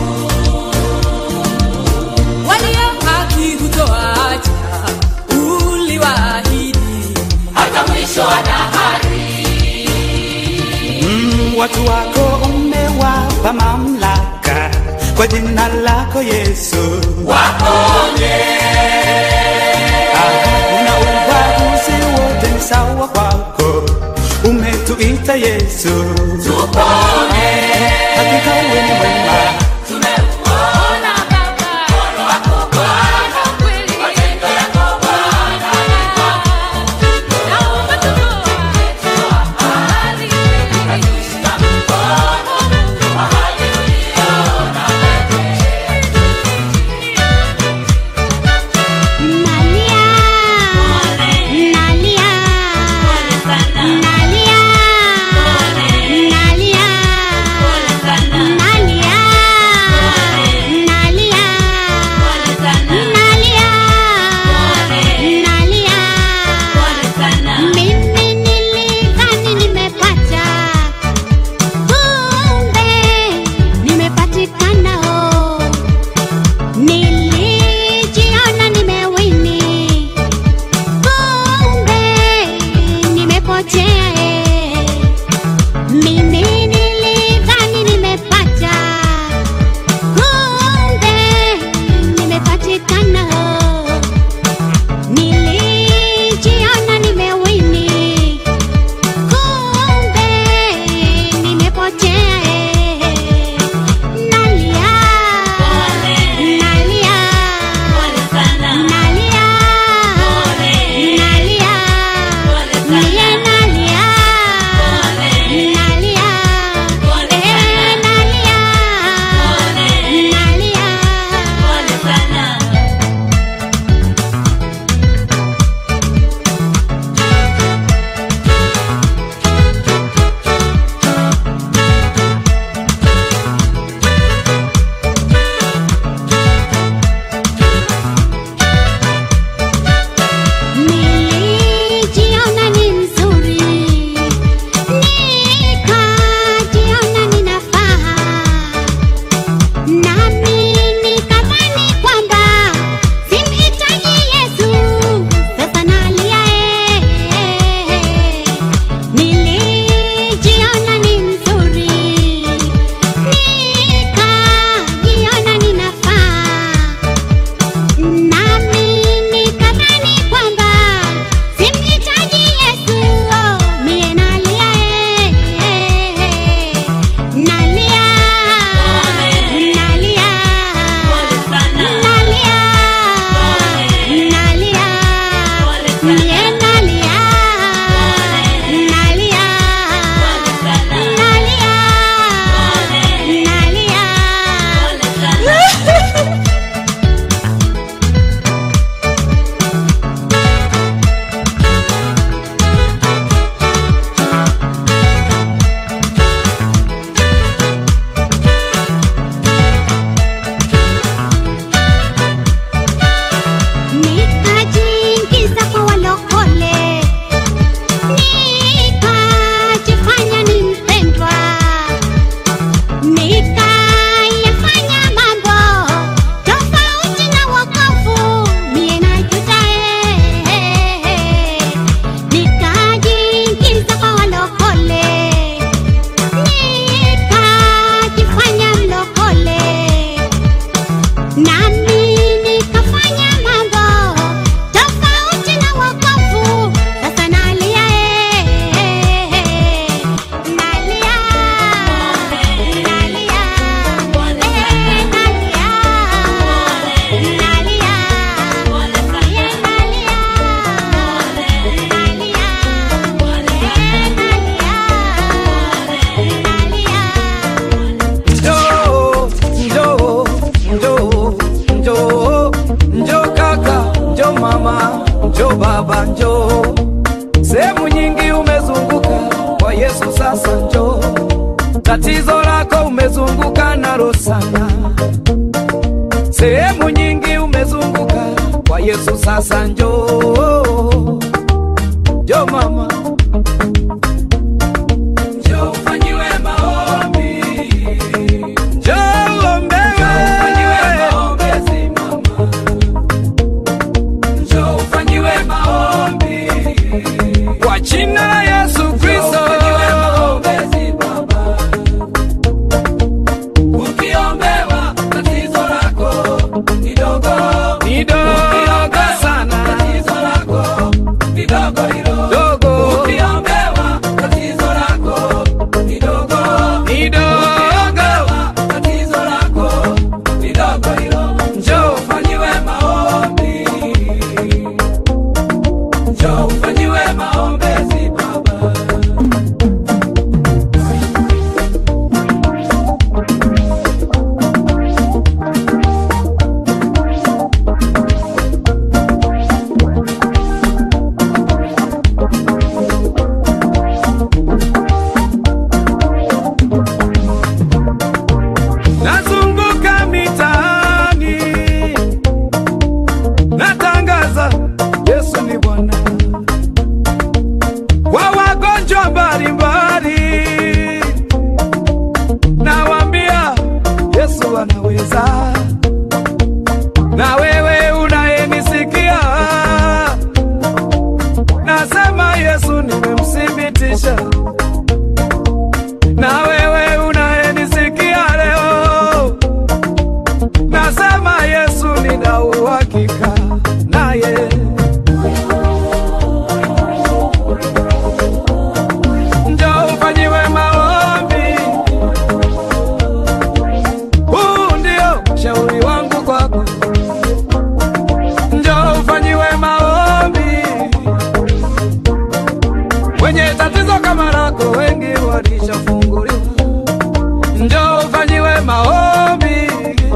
walio haki hutoacha uliwaahidi hata mwisho wa dahari mm, watu wako umewapa mamlaka kwa jina lako Yesu, waponye na ubaguzi wote ni sawa kwako, umetuita Yesu, tupone hakika wewe ni mwema tumeuona Baba mkono wako Bwana kweli matendo yako Bwana na umetutoa mahali ukatushika mkono mahali uliona Nalia, nalia, nalia, sasa njoo. Sehemu nyingi umezunguka, kwa Yesu sasa njoo. Tatizo lako umezunguka nalo sana, sehemu nyingi umezunguka, kwa Yesu sasa njoo. Njoo mama, njoo ufanyiwe maombi, njoo uombewe, maombezi mama, njoo ufanyiwe maombi kwa jina la Yesu Kristo. Ukiombewa tatizo lako ni dogo, ni dogo sana, tatizo lako ni dogo hilo dogo. Ukiombewa tatizo lako ni dogo, ni dogo, tatizo lako ni dogo hilo. Njoo ufanyiwe maombi, njoo ufanyiwe maombezi baba. Nazunguka mitaani natangaza Yesu ni Bwana kwa wagonjwa mbalimbali, nawaambia Yesu anaweza. Na wewe unayenisikia, nasema Yesu nimemthibitisha. Na wewe unayenisikia leo, nasema Yesu nina uhakika naye. Njoo ufanyiwe maombi, huu ndio shauri wangu kwako. Njoo ufanyiwe maombi, wenye tatizo kama lako wengi walishafunguliwa. Njoo ufanyiwe maombi,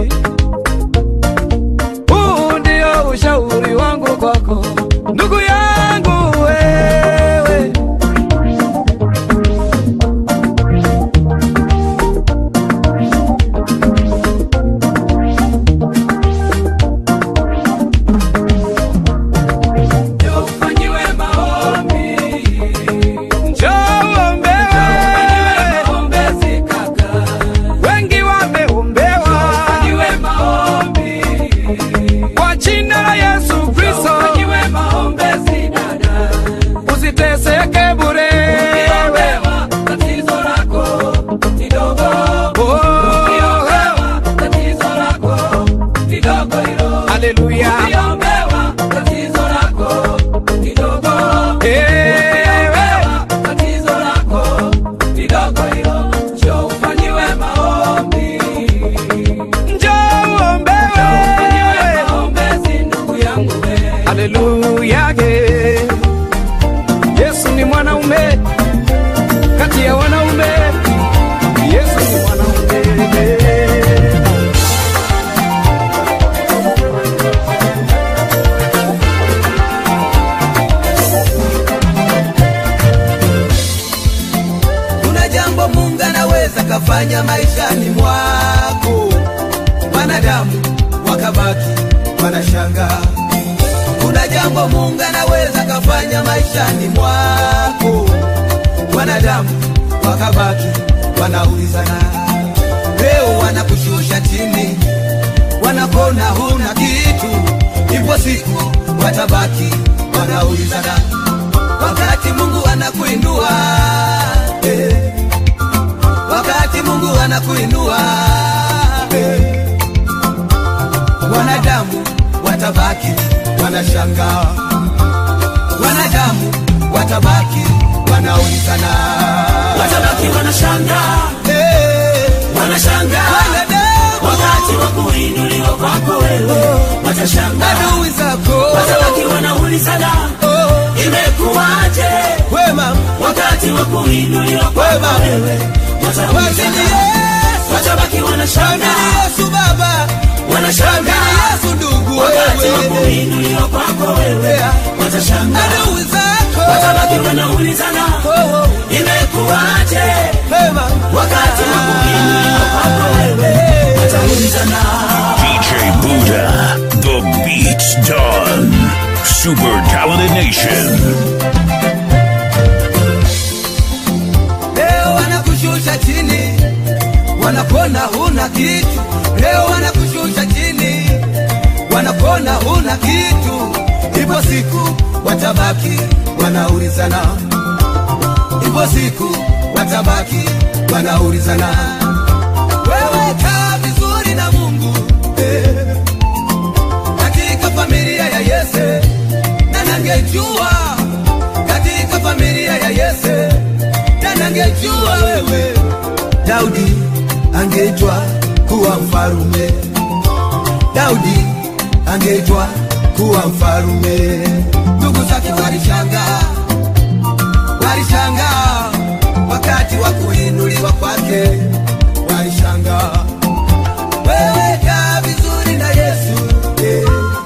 huu ndio ushauri wangu kwako, ndugu yangu wewe. Njoo ufanyiwe maombi, njoo uombewe, maombezi kaka, wengi wameombewa, ufanyiwe maombi kwa jina la Yesu Kristo, ufanyiwe maombezi dada, usiteseke bure, ukiombewa tatizo lako ni dogo, ukiombewa tatizo lako ni dogo hilo, haleluya, ukiombewa tatizo lako ni dogo, ukiombewa tatizo lako ni dogo hilo, njoo ufanyiwe maombi, njoo uombewe, maombezi ndugu yangu wewe, haleluya, yeah. Yesu ni mwanaume kati ya wanaume, Yesu ni mwanaume. kuna jambo mungu anaweza kafanya maishani mwako wanadamu wakabaki wanashanga kuna jambo mungu anaweza kafanya maishani mwako wanadamu wakabaki wanaulizana leo wanakushusha chini wanakona huna kitu ipo siku watabaki wanaulizana wakati mungu anakuinua eh, wakati mungu anakuinua eh, wanadamu watabaki wanashangaa wanadamu watabaki wanaulizana watabaki wanashangaa eh, wanashangaa wanadamu wakati wa kuinuliwa kwako wewe watashangaa adui zako watabaki wanaulizana imekuwaje wema wakati wa kuinuliwa kwako wewe wataulizana watabaki wanashangaa Yesu Baba wanashangaa Yesu ndugu wakati wa kuinuliwa kwako wewe watashangaa adui zako watabaki wanaulizana imekuwaje wakati wa kuinuliwa kwako wewe wataulizana DJ Buddha, the beat's done. Super Talented Nation. leo wanakushusha chini wanapona huna kitu leo wanakushusha chini wanapona huna kitu ipo siku watabaki wanaulizana ipo siku watabaki wanaulizana wewe kaa vizuri na mungu eh. katika familia ya yese na nangejua katika familia ya yese na nangejua wewe daudi angeitwa kuwa mfalume daudi angeitwa kuwa mfalume ndugu zake walishangaa walishangaa wakati wa kuinuliwa kwake walishangaa wewe kaa vizuri na yesu eh.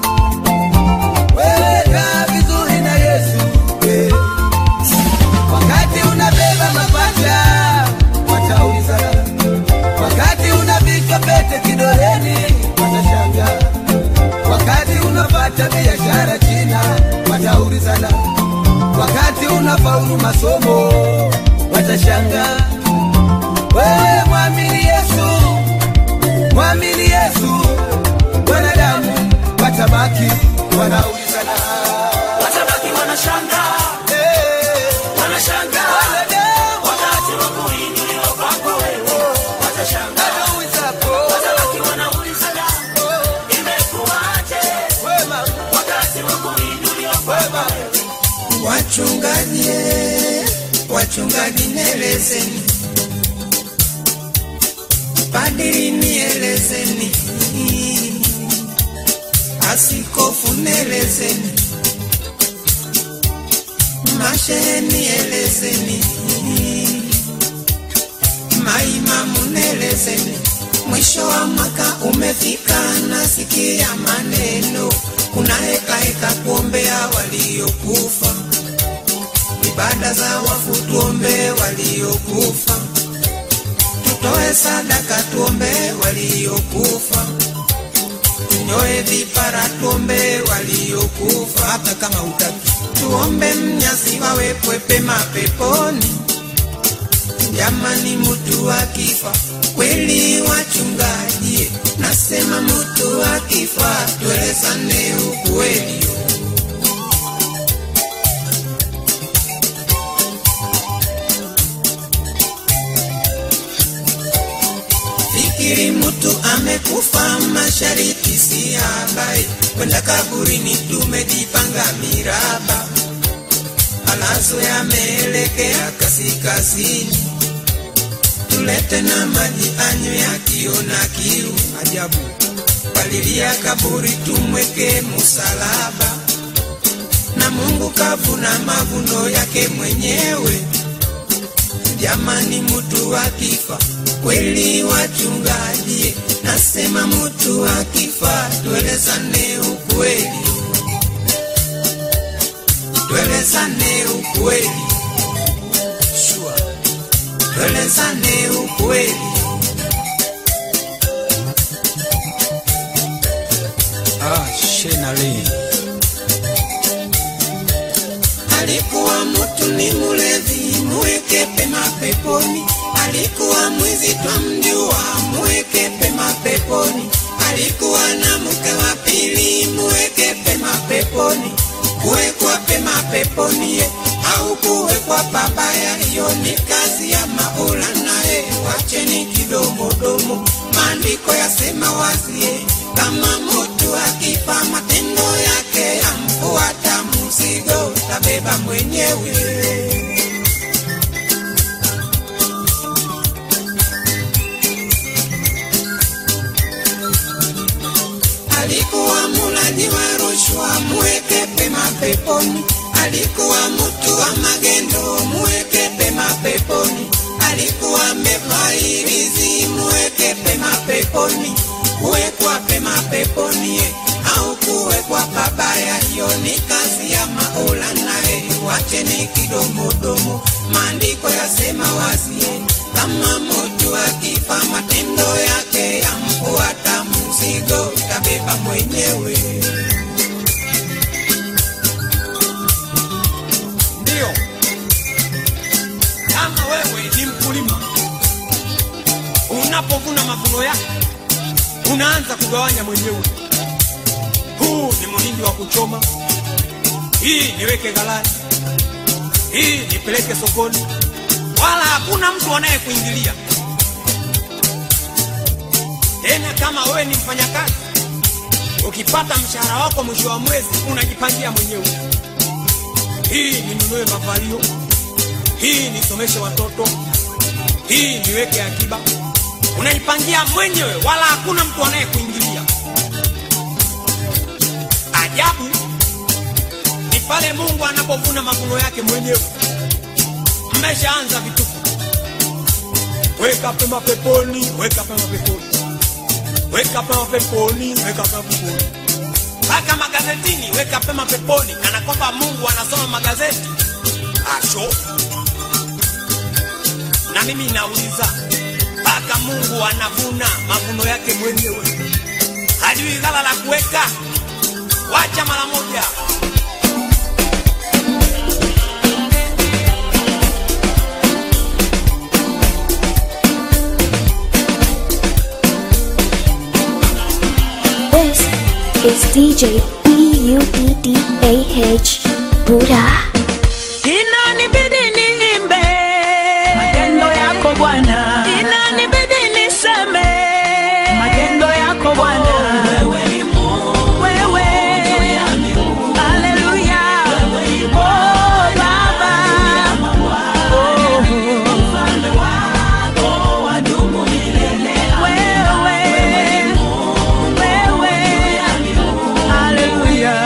wewe kaa vizuri na yesu eh. wakati unabeba mapacha wataulizana wakati unavishwa pete kidoleni watashangaa wakati unapata biashara china wataulizana wakati unafaulu masomo watashangaa wewe mwamini yesu mwamini yesu wanadamu watabaki wanaulizana watabaki wanashangaa wanashangaa wakati wa kuinuliwa kwako wewe watashangaa watabaki wanaulizana imekuwaje wakati wa kuinuliwa kwako wewe wachungaji wachungaji nielezeni padiri nielezeni asikofu nielezeni mashehe nielezeni maimamu nielezeni mwisho wa mwaka umefika nasikia maneno kuna heka heka kuombea waliokufa ibada za wafu tuombe waliokufa tutoe sadaka tuombe waliokufa tunyoe vipara tuombe waliokufa hata kama utaki tuombe mnyasi wawekwe pema peponi jamani mutu akifa kweli wachungaji nasema mutu akifa tuelezane ukweli fikiri mutu amekufa mashariki si habari kwenda kaburini tumejipanga miraba malazo yameelekea kaskazini tulete na maji anywe akiona kiu ajabu palilia kaburi tumweke musalaba na mungu kavuna mavuno yake mwenyewe jamani mutu akifa kweli wachungaji nasema mutu akifa tuelezane ukweli tuelezane ukweli sure. tuelezane ukweli ah, shenali alikuwa mtu ni mulevi muweke pema peponi alikuwa mwizi twamjua muweke pema peponi alikuwa na mke wa pili muweke pema peponi kuwekwa pema peponi ye au kuwekwa pabaya hiyo ni kazi ya maula naye wacheni kidomodomo maandiko yasema wazie kama mtu akifa matendo yake yamfuata mzigo tabeba mwenyewe alikuwa mulaji wa rushwa muweke pema peponi alikuwa mtu wa magendo muweke pema peponi alikuwa mevaa irizi muweke pema peponi kuwekwa pema peponi au kuwekwa pabaya, hiyo ni kazi ya Maulana. Wacheni kidomodomo, maandiko yasema wazi, kama mtu akifa matendo yake yamfuata, mzigo utabeba mwenyewe. Ndio, kama wewe ni mkulima, unapovuna mavuno yako unaanza kugawanya mwenyewe. Huu ni mhindi wa kuchoma, hii niweke ghalani, hii nipeleke sokoni, wala hakuna mtu anayekuingilia tena. Kama wewe ni mfanyakazi, ukipata mshahara wako mwisho wa mwezi unajipangia mwenyewe hii ninunue mavalio, hii nisomeshe watoto, hii niweke akiba. Unaipangia mwenyewe, wala hakuna mtu anayekuingilia. Ajabu ni pale Mungu anapovuna mavuno yake mwenyewe. Mmeshaanza vituko, weka pema peponi, weka pema peponi, weka pema peponi, weka pema peponi mpaka magazetini, weka pema peponi, kana kwamba Mungu anasoma magazeti. Asho, na mimi nauliza, mpaka Mungu anavuna mavuno yake mwenyewe, hajui ghala la kuweka? Wacha mara moja. This is DJ B-U-D-D-A-H Buddha. Inanibidi niimbe matendo yako Bwana, inanibidi niseme matendo yako Bwana. Wewe ni Mungu, wewe haleluya, oh Baba, oh mfalme wako wadumu milele. Wewe, wewe, haleluya,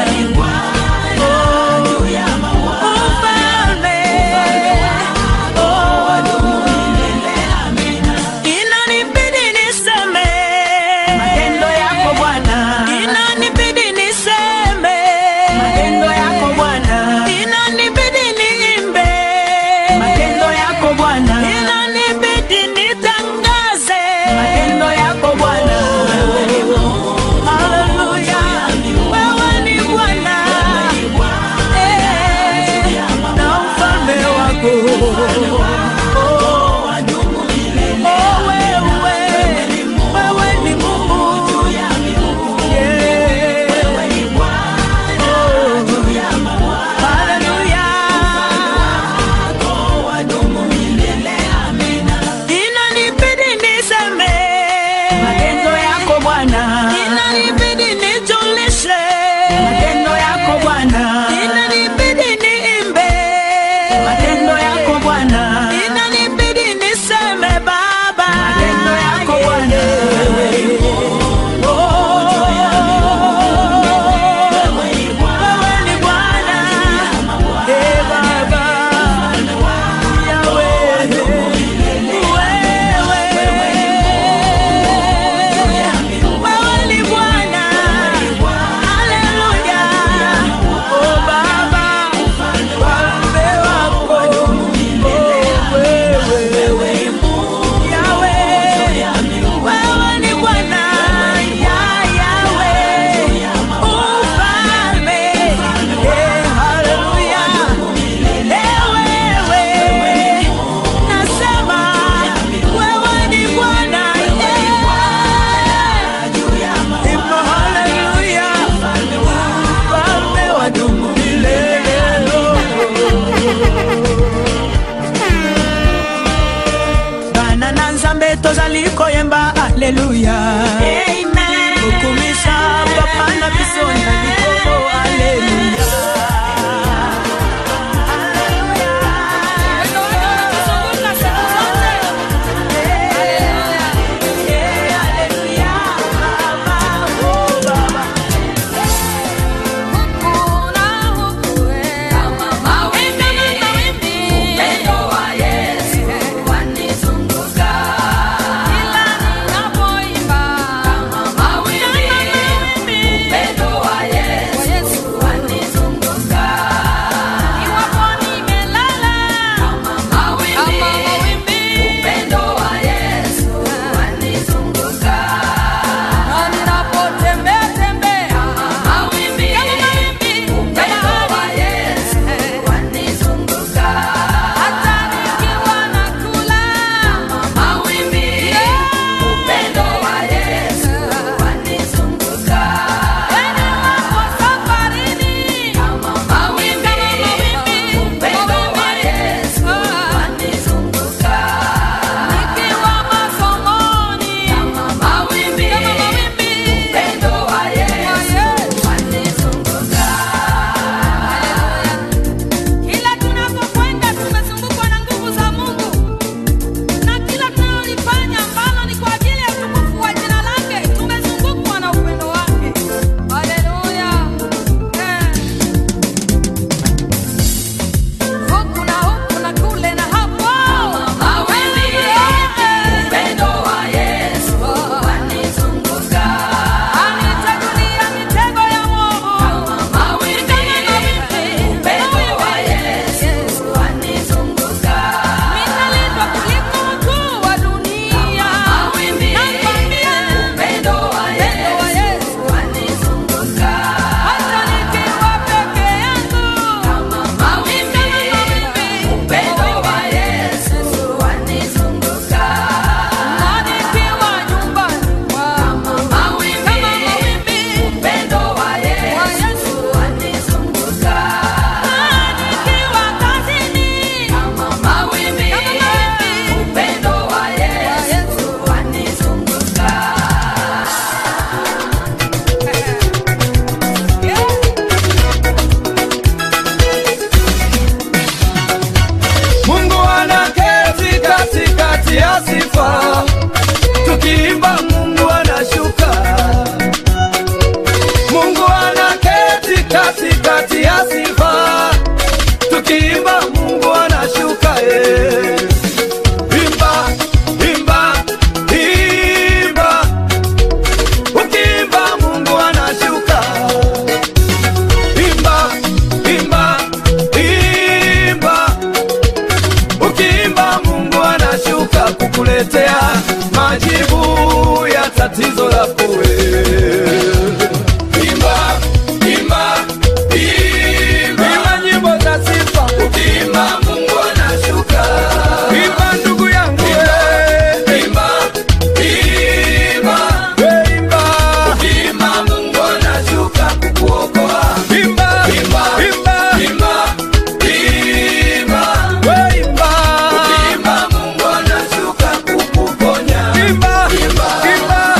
Ufalme, oh, wadumu milele. Inanibidi niseme matendo yako Bwana, inanibidi niseme matendo yako Bwana, inanibidi niimbe matendo yako Bwana, inanibidi nitangaze matendo yako Bwana. Haleluya, wewe ni Bwana, eh, na ufalme wako Oh, wewe, wewe ni Mungu. Yeah. Oh, haleluya. Inanibidi niseme matendo yako Bwana, inanibidi nijulishe matendo yako Bwana, inanibidi niimbe matendo yako Bwana, inanibidi niseme Baba matendo yako Bwana. Oh, wewe ni Bwana, eh, Baba, Yahweh. Wewe ni Bwana, haleluya. Oh Baba, ufalme wako, oh wewe, Yahweh. Wewe ni Bwana, ya Yahweh. Ufalme, eh, haleluya. Eh, wewe, nasema wewe ni Bwana, eh. Hivyo haleluya, ufalme wadumu milele. bana na nzambe tozali koyemba aleluya okumisa papa na biso na likolo aleluya Upendo wa Yesu wanizunguka, kila ninapoimba atakuletea majibu ya tatizo lako wewe. Imba, imba, imba, imba nyimbo za sifa. Ukimba Mungu anashuka. Imba ndugu yangu wewe. Imba, imba, wewe imba. Ukimba Mungu anashuka kukuokoa. Imba, imba, imba, imba, imba, wewe imba. Ukimba Mungu anashuka kukuponya. Imba, imba, imba.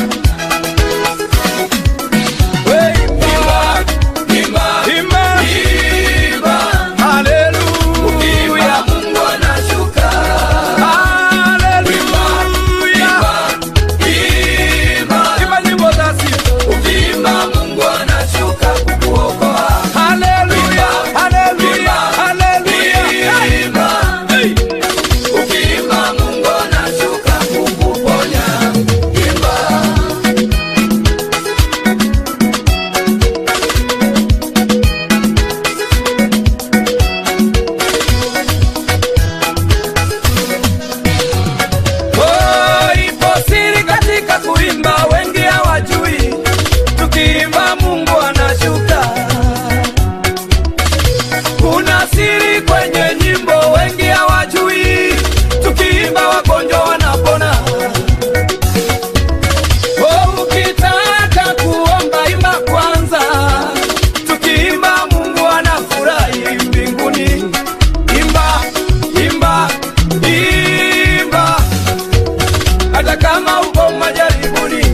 Oh, ipo siri katika kuimba, wengi hawajui. Tukiimba Mungu anashuka. Kuna siri kwenye nyimbo, wengi hawajui. Tukiimba wagonjwa wanapona. Oh, ukitaka kuomba imba kwanza. Tukiimba Mungu anafurahi mbinguni. Imba, imba, imba hata kama uko majaribuni.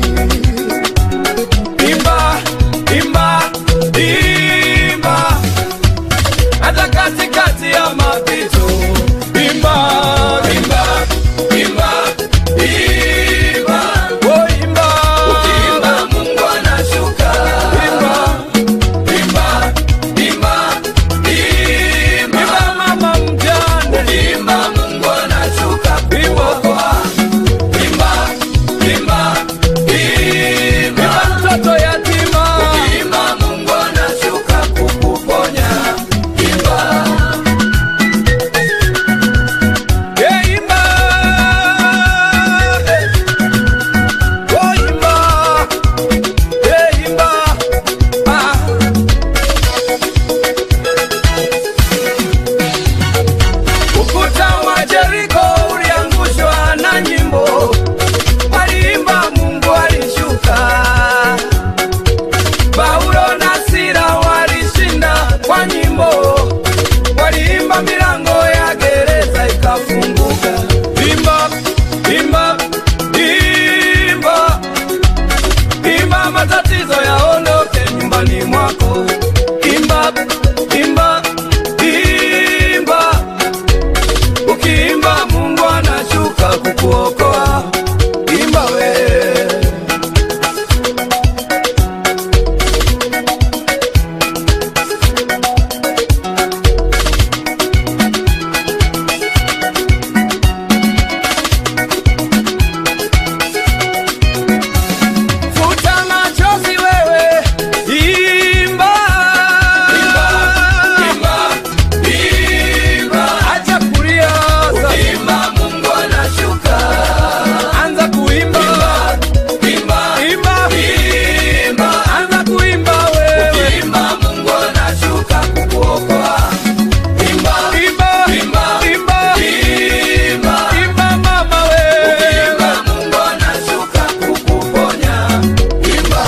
Imba, imba, imba, hata katikati ya mapito. Imba, imba, imba, imba, oh imba, ukiimba Mungu anashuka. Imba, imba, imba, imba, imba mama mjane, ukiimba Mungu anashuka kuokoa. Imba, imba, imba, imba mtoto yatima. Ukiimba Mungu anashuka kukuponya. Imba. Yeah, imba. Eh. Oh, imba. Yeah, imba. Ah. Ukuta wa Jeriko uliangushwa na nyimbo, waliimba Mungu alishuka. Paulo na Sila walishinda kwa nyimbo, waliimba milango ya gereza ikafunguka. Imba, imba, imba, imba, matatizo yaondoke nyumbani mwako. Imba, imba, imba ukiimba Mungu anashuka kukuokoa. Imba we futa machozi wewe, imba, imba, imba, imba, acha kulia ukiimba Mungu anashuka. Anza kuimba, imba, imba, imba, anza kuimba wewe, ukiimba Mungu anashuka kukuokoa. Imba, imba, imba, imba, imba, imba mama wewe, ukiimba Mungu anashuka kukuponya. Imba.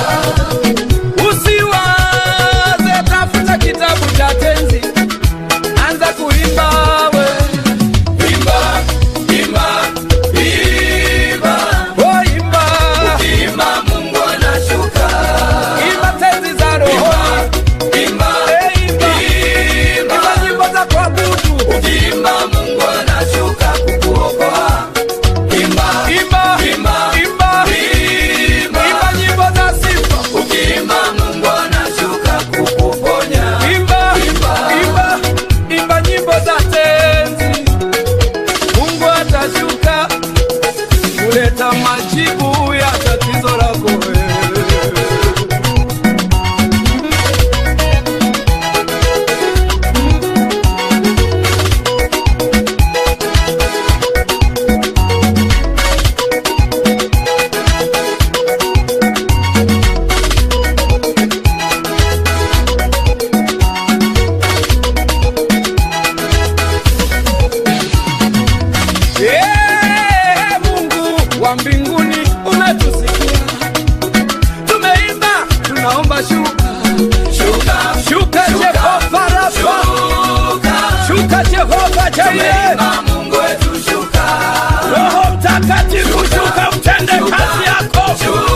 Usiwaze tafuta kitabu cha tenzi, anza kuimba we. Imba, imba, imba, oh imba. Ukiimba Mungu anashuka. Imba tenzi za roho. Imba, eh, imba, imba, imba nyimbo za kuabudu. Ukiimba Mungu anashuka kukuokoa. Imba, imba, imba, imba, imba, imba nyimbo za sifa. Ukiimba Mungu anashuka kukuponya. Imba, imba, imba, imba nyimbo Jehova Jireh. Mungu wetu shuka, Roho Mtakatifu shuka utende kazi yako.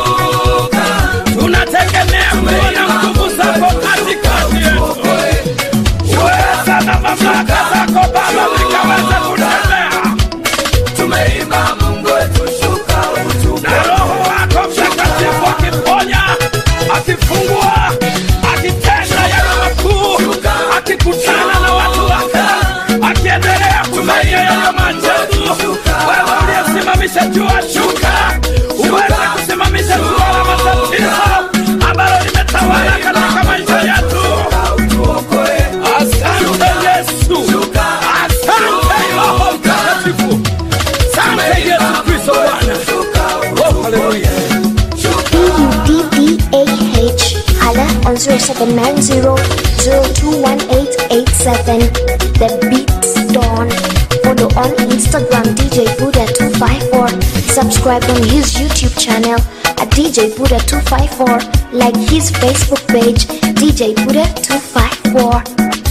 Tunategemea kuona nguvu zako katikati yetu. Uweza na mamlaka zako Baba vikaweze kutembea. tumeimba Mungu wetu shuka, utupe na Roho wako Mtakatifu akiponya, akifungua, akitenda yale makuu, akikutana na watu wake, akiendelea kufanya yale maajabu. Wewe uliyesimamisha jua, shuka uweze kusimamisha jua la matatizo ambalo limetawala katika maisha yetu. Asante Yesu, asante Roho Mtakatifu, asante Yesu Kristo Bwana. Oh, haleluya. B-U-D-D-A-H. Hala on 0790-021887. The Beats Dawn. Follow on Instagram DJ Buddha254. Subscribe on his YouTube channel at DJ Buddha254. Like his Facebook page DJ Buddha254.